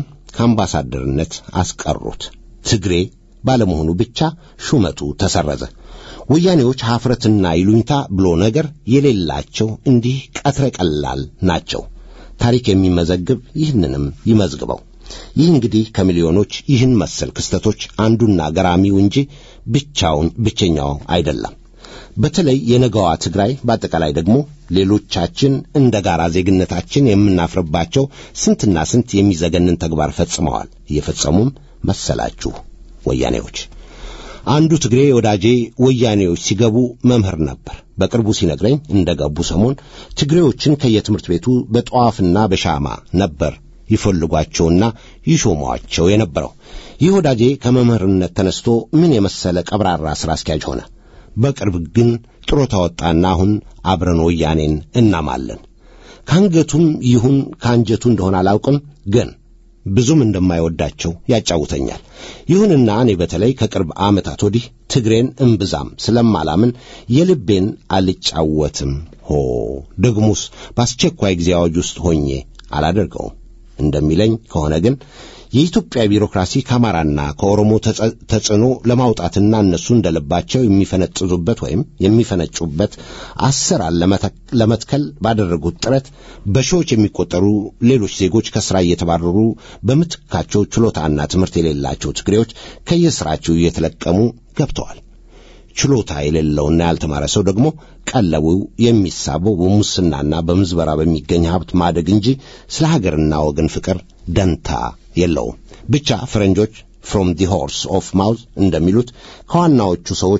ከአምባሳደርነት አስቀሩት። ትግሬ ባለመሆኑ ብቻ ሹመቱ ተሰረዘ። ወያኔዎች ሀፍረትና ይሉኝታ ብሎ ነገር የሌላቸው እንዲህ ቀትረ ቀላል ናቸው። ታሪክ የሚመዘግብ ይህንንም ይመዝግበው። ይህ እንግዲህ ከሚሊዮኖች ይህን መሰል ክስተቶች አንዱና ገራሚው እንጂ ብቻውን ብቸኛው አይደለም። በተለይ የነገዋ ትግራይ በአጠቃላይ ደግሞ ሌሎቻችን እንደ ጋራ ዜግነታችን የምናፍርባቸው ስንትና ስንት የሚዘገንን ተግባር ፈጽመዋል። እየፈጸሙም መሰላችሁ ወያኔዎች። አንዱ ትግሬ ወዳጄ ወያኔዎች ሲገቡ መምህር ነበር። በቅርቡ ሲነግረኝ እንደ ገቡ ሰሞን ትግሬዎችን ከየትምህርት ቤቱ በጠዋፍና በሻማ ነበር ይፈልጓቸውና ይሾሟቸው የነበረው። ይህ ወዳጄ ከመምህርነት ተነስቶ ምን የመሰለ ቀብራራ ሥራ አስኪያጅ ሆነ። በቅርብ ግን ጥሮታ ወጣና አሁን አብረን ወያኔን እናማለን። ከአንገቱም ይሁን ከአንጀቱ እንደሆነ አላውቅም ግን ብዙም እንደማይወዳቸው ያጫውተኛል። ይሁንና እኔ በተለይ ከቅርብ ዓመታት ወዲህ ትግሬን እምብዛም ስለማላምን የልቤን አልጫወትም። ሆ ደግሞስ በአስቸኳይ ጊዜ አዋጅ ውስጥ ሆኜ አላደርገውም እንደሚለኝ ከሆነ ግን የኢትዮጵያ ቢሮክራሲ ከአማራና ከኦሮሞ ተጽዕኖ ለማውጣትና እነሱ እንደልባቸው የሚፈነጥዙበት ወይም የሚፈነጩበት አሰራር ለመትከል ባደረጉት ጥረት በሺዎች የሚቆጠሩ ሌሎች ዜጎች ከሥራ እየተባረሩ በምትካቸው ችሎታና ትምህርት የሌላቸው ትግሬዎች ከየሥራቸው እየተለቀሙ ገብተዋል። ችሎታ የሌለውና ያልተማረ ሰው ደግሞ ቀለቡ የሚሳበው በሙስናና በምዝበራ በሚገኝ ሀብት ማደግ እንጂ ስለ ሀገርና ወገን ፍቅር ደንታ የለውም። ብቻ ፈረንጆች ፍሮም ዲ ሆርስ ኦፍ ማውዝ እንደሚሉት ከዋናዎቹ ሰዎች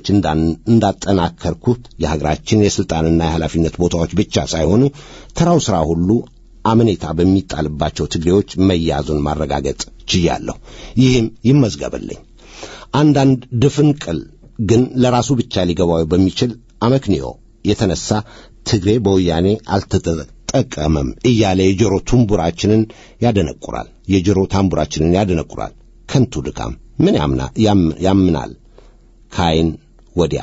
እንዳጠናከርኩት የሀገራችን የሥልጣንና የኃላፊነት ቦታዎች ብቻ ሳይሆኑ ተራው ሥራ ሁሉ አመኔታ በሚጣልባቸው ትግሬዎች መያዙን ማረጋገጥ ችያለሁ። ይህም ይመዝገብልኝ። አንዳንድ ድፍንቅል ግን ለራሱ ብቻ ሊገባው በሚችል አመክንዮ የተነሳ ትግሬ በወያኔ አልተጠቀመም እያለ የጆሮ ቱንቡራችንን ያደነቁራል። የጆሮ ታምቡራችንን ያደነቁራል። ከንቱ ድካም ምን ያምናል? ከአይን ወዲያ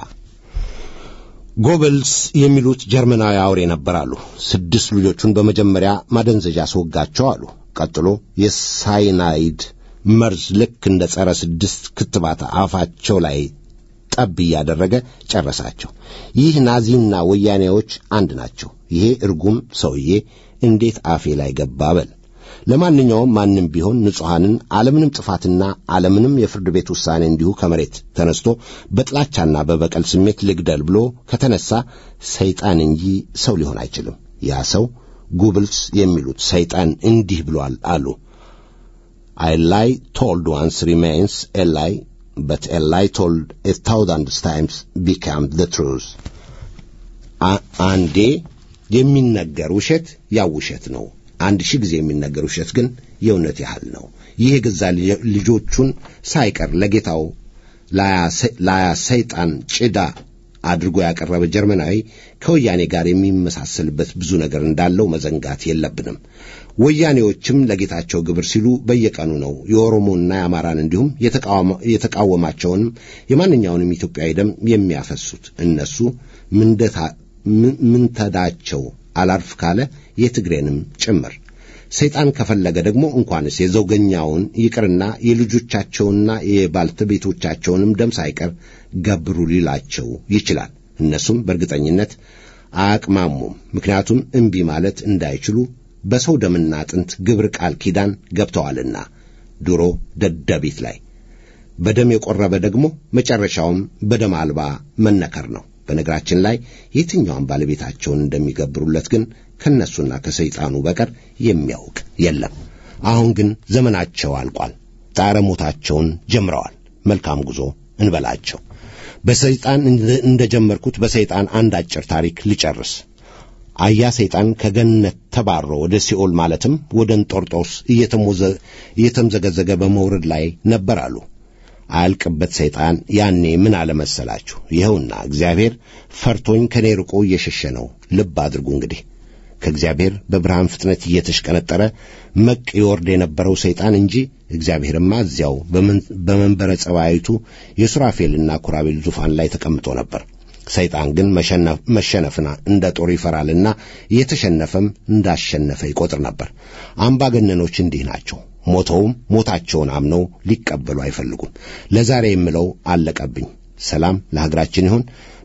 ጎበልስ የሚሉት ጀርመናዊ አውሬ ነበራሉ። ስድስት ልጆቹን በመጀመሪያ ማደንዘዣ አስወጋቸው አሉ። ቀጥሎ የሳይናይድ መርዝ ልክ እንደ ጸረ ስድስት ክትባት አፋቸው ላይ ጠብ እያደረገ ጨረሳቸው። ይህ ናዚና ወያኔዎች አንድ ናቸው። ይሄ እርጉም ሰውዬ እንዴት አፌ ላይ ገባ በል። ለማንኛውም ማንም ቢሆን ንጹሐንን አለምንም ጥፋትና አለምንም የፍርድ ቤት ውሳኔ እንዲሁ ከመሬት ተነስቶ በጥላቻና በበቀል ስሜት ልግደል ብሎ ከተነሳ ሰይጣን እንጂ ሰው ሊሆን አይችልም። ያ ሰው ጉብልስ የሚሉት ሰይጣን እንዲህ ብሏል አሉ I lie told once remains a lie, but a lie told a thousand times becomes the truth. አንዴ የሚነገር ውሸት ያው ውሸት ነው። አንድ ሺህ ጊዜ የሚነገር ውሸት ግን የእውነት ያህል ነው። ይህ የገዛ ልጆቹን ሳይቀር ለጌታው ላያ ሰይጣን ጭዳ አድርጎ ያቀረበ ጀርመናዊ ከወያኔ ጋር የሚመሳሰልበት ብዙ ነገር እንዳለው መዘንጋት የለብንም። ወያኔዎችም ለጌታቸው ግብር ሲሉ በየቀኑ ነው የኦሮሞና የአማራን እንዲሁም የተቃወማቸውንም የማንኛውንም ኢትዮጵያዊ ደም የሚያፈሱት። እነሱ ምንተዳቸው አላርፍ ካለ የትግሬንም ጭምር ሰይጣን ከፈለገ ደግሞ እንኳንስ የዘውገኛውን ይቅርና የልጆቻቸውና የባልተቤቶቻቸውንም ደም ሳይቀር ገብሩ ሊላቸው ይችላል። እነሱም በእርግጠኝነት አያቅማሙም። ምክንያቱም እምቢ ማለት እንዳይችሉ በሰው ደምና አጥንት ግብር ቃል ኪዳን ገብተዋልና ድሮ ደደቢት ላይ በደም የቆረበ ደግሞ መጨረሻውም በደም አልባ መነከር ነው። በነገራችን ላይ የትኛውም ባለቤታቸውን እንደሚገብሩለት ግን ከነሱና ከሰይጣኑ በቀር የሚያውቅ የለም። አሁን ግን ዘመናቸው አልቋል። ጣረ ሞታቸውን ጀምረዋል። መልካም ጉዞ እንበላቸው። በሰይጣን እንደ ጀመርኩት በሰይጣን አንድ አጭር ታሪክ ልጨርስ። አያ ሰይጣን ከገነት ተባሮ ወደ ሲኦል ማለትም ወደ እንጦርጦስ እየተምዘገዘገ በመውረድ ላይ ነበር አሉ። አያልቅበት ሰይጣን ያኔ ምን አለመሰላችሁ? ይኸውና እግዚአብሔር ፈርቶኝ ከኔ ርቆ እየሸሸ ነው። ልብ አድርጉ እንግዲህ ከእግዚአብሔር በብርሃን ፍጥነት እየተሽቀነጠረ መቅ ይወርድ የነበረው ሰይጣን እንጂ እግዚአብሔርማ እዚያው በመንበረ ጸባይቱ የሱራፌልና ኩራቤል ዙፋን ላይ ተቀምጦ ነበር። ሰይጣን ግን መሸነፍና እንደ ጦር ይፈራልና እየተሸነፈም እንዳሸነፈ ይቆጥር ነበር። አምባገነኖች እንዲህ ናቸው። ሞተውም ሞታቸውን አምነው ሊቀበሉ አይፈልጉም። ለዛሬ የምለው አለቀብኝ። ሰላም ለሀገራችን ይሁን።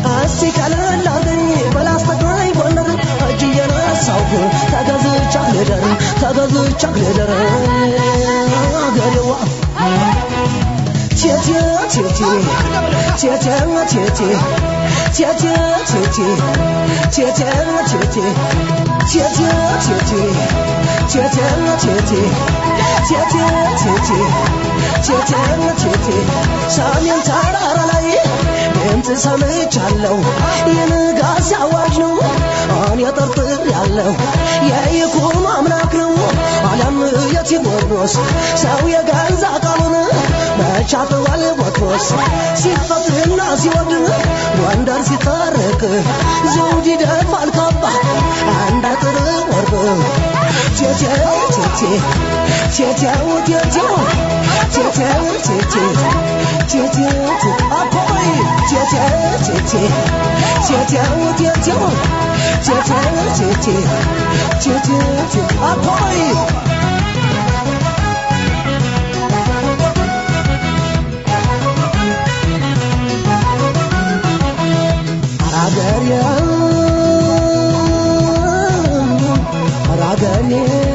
እስቲ ቀለል አርገኝ በላስተግራኝ ጎንደር እጅ እየነሳሁ ተገዝቻ ልደር ተገዝቻ ልደር አገሬዋ ቴቴ ቴቴ ቴቴ ቴቴ ቴቴ ቴቴ ቴቴ ቴቴ ቴቴ ቴቴ ቴቴ ቴቴ ቴቴ ቴቴ ቴቴ ቴቴ ሰሜን ተራራ ላይ ድምፅ ሰምቻለሁ የንጋት አዋጅ ነው እኔ ጠርጥር ያለው የይኩኖ አምላክ ነው ዓለም የቴዎድሮስ ሰው የገዛ ቃሉን መቻጥዋል ቦትሮስ ሲፈትና ሲወድ ጎንደር ሲታረቅ ዘውድ ይደፋል ካባ አንድ አጥር ወርቅ ቴቴው ቴቴ ቴቴው ቴቴው ቴቴው ቴቴ ቴቴው ቴቴ አፖይ ቴቴው ቴቴ ቴቴው ቴቴው ቴቴው ቴቴ ቴቴው ቴቴ አፖይ አራገሬ አራገሬ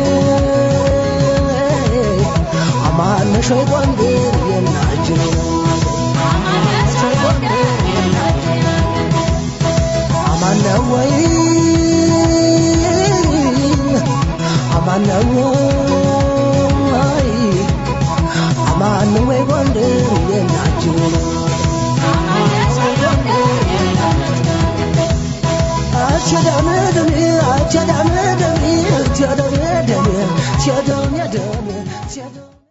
አማነሽ ወይ ጎንደር የናችን አማነው ወይ አማነው ወይ አማነው ወይ ጎንደር የናችን Tell them,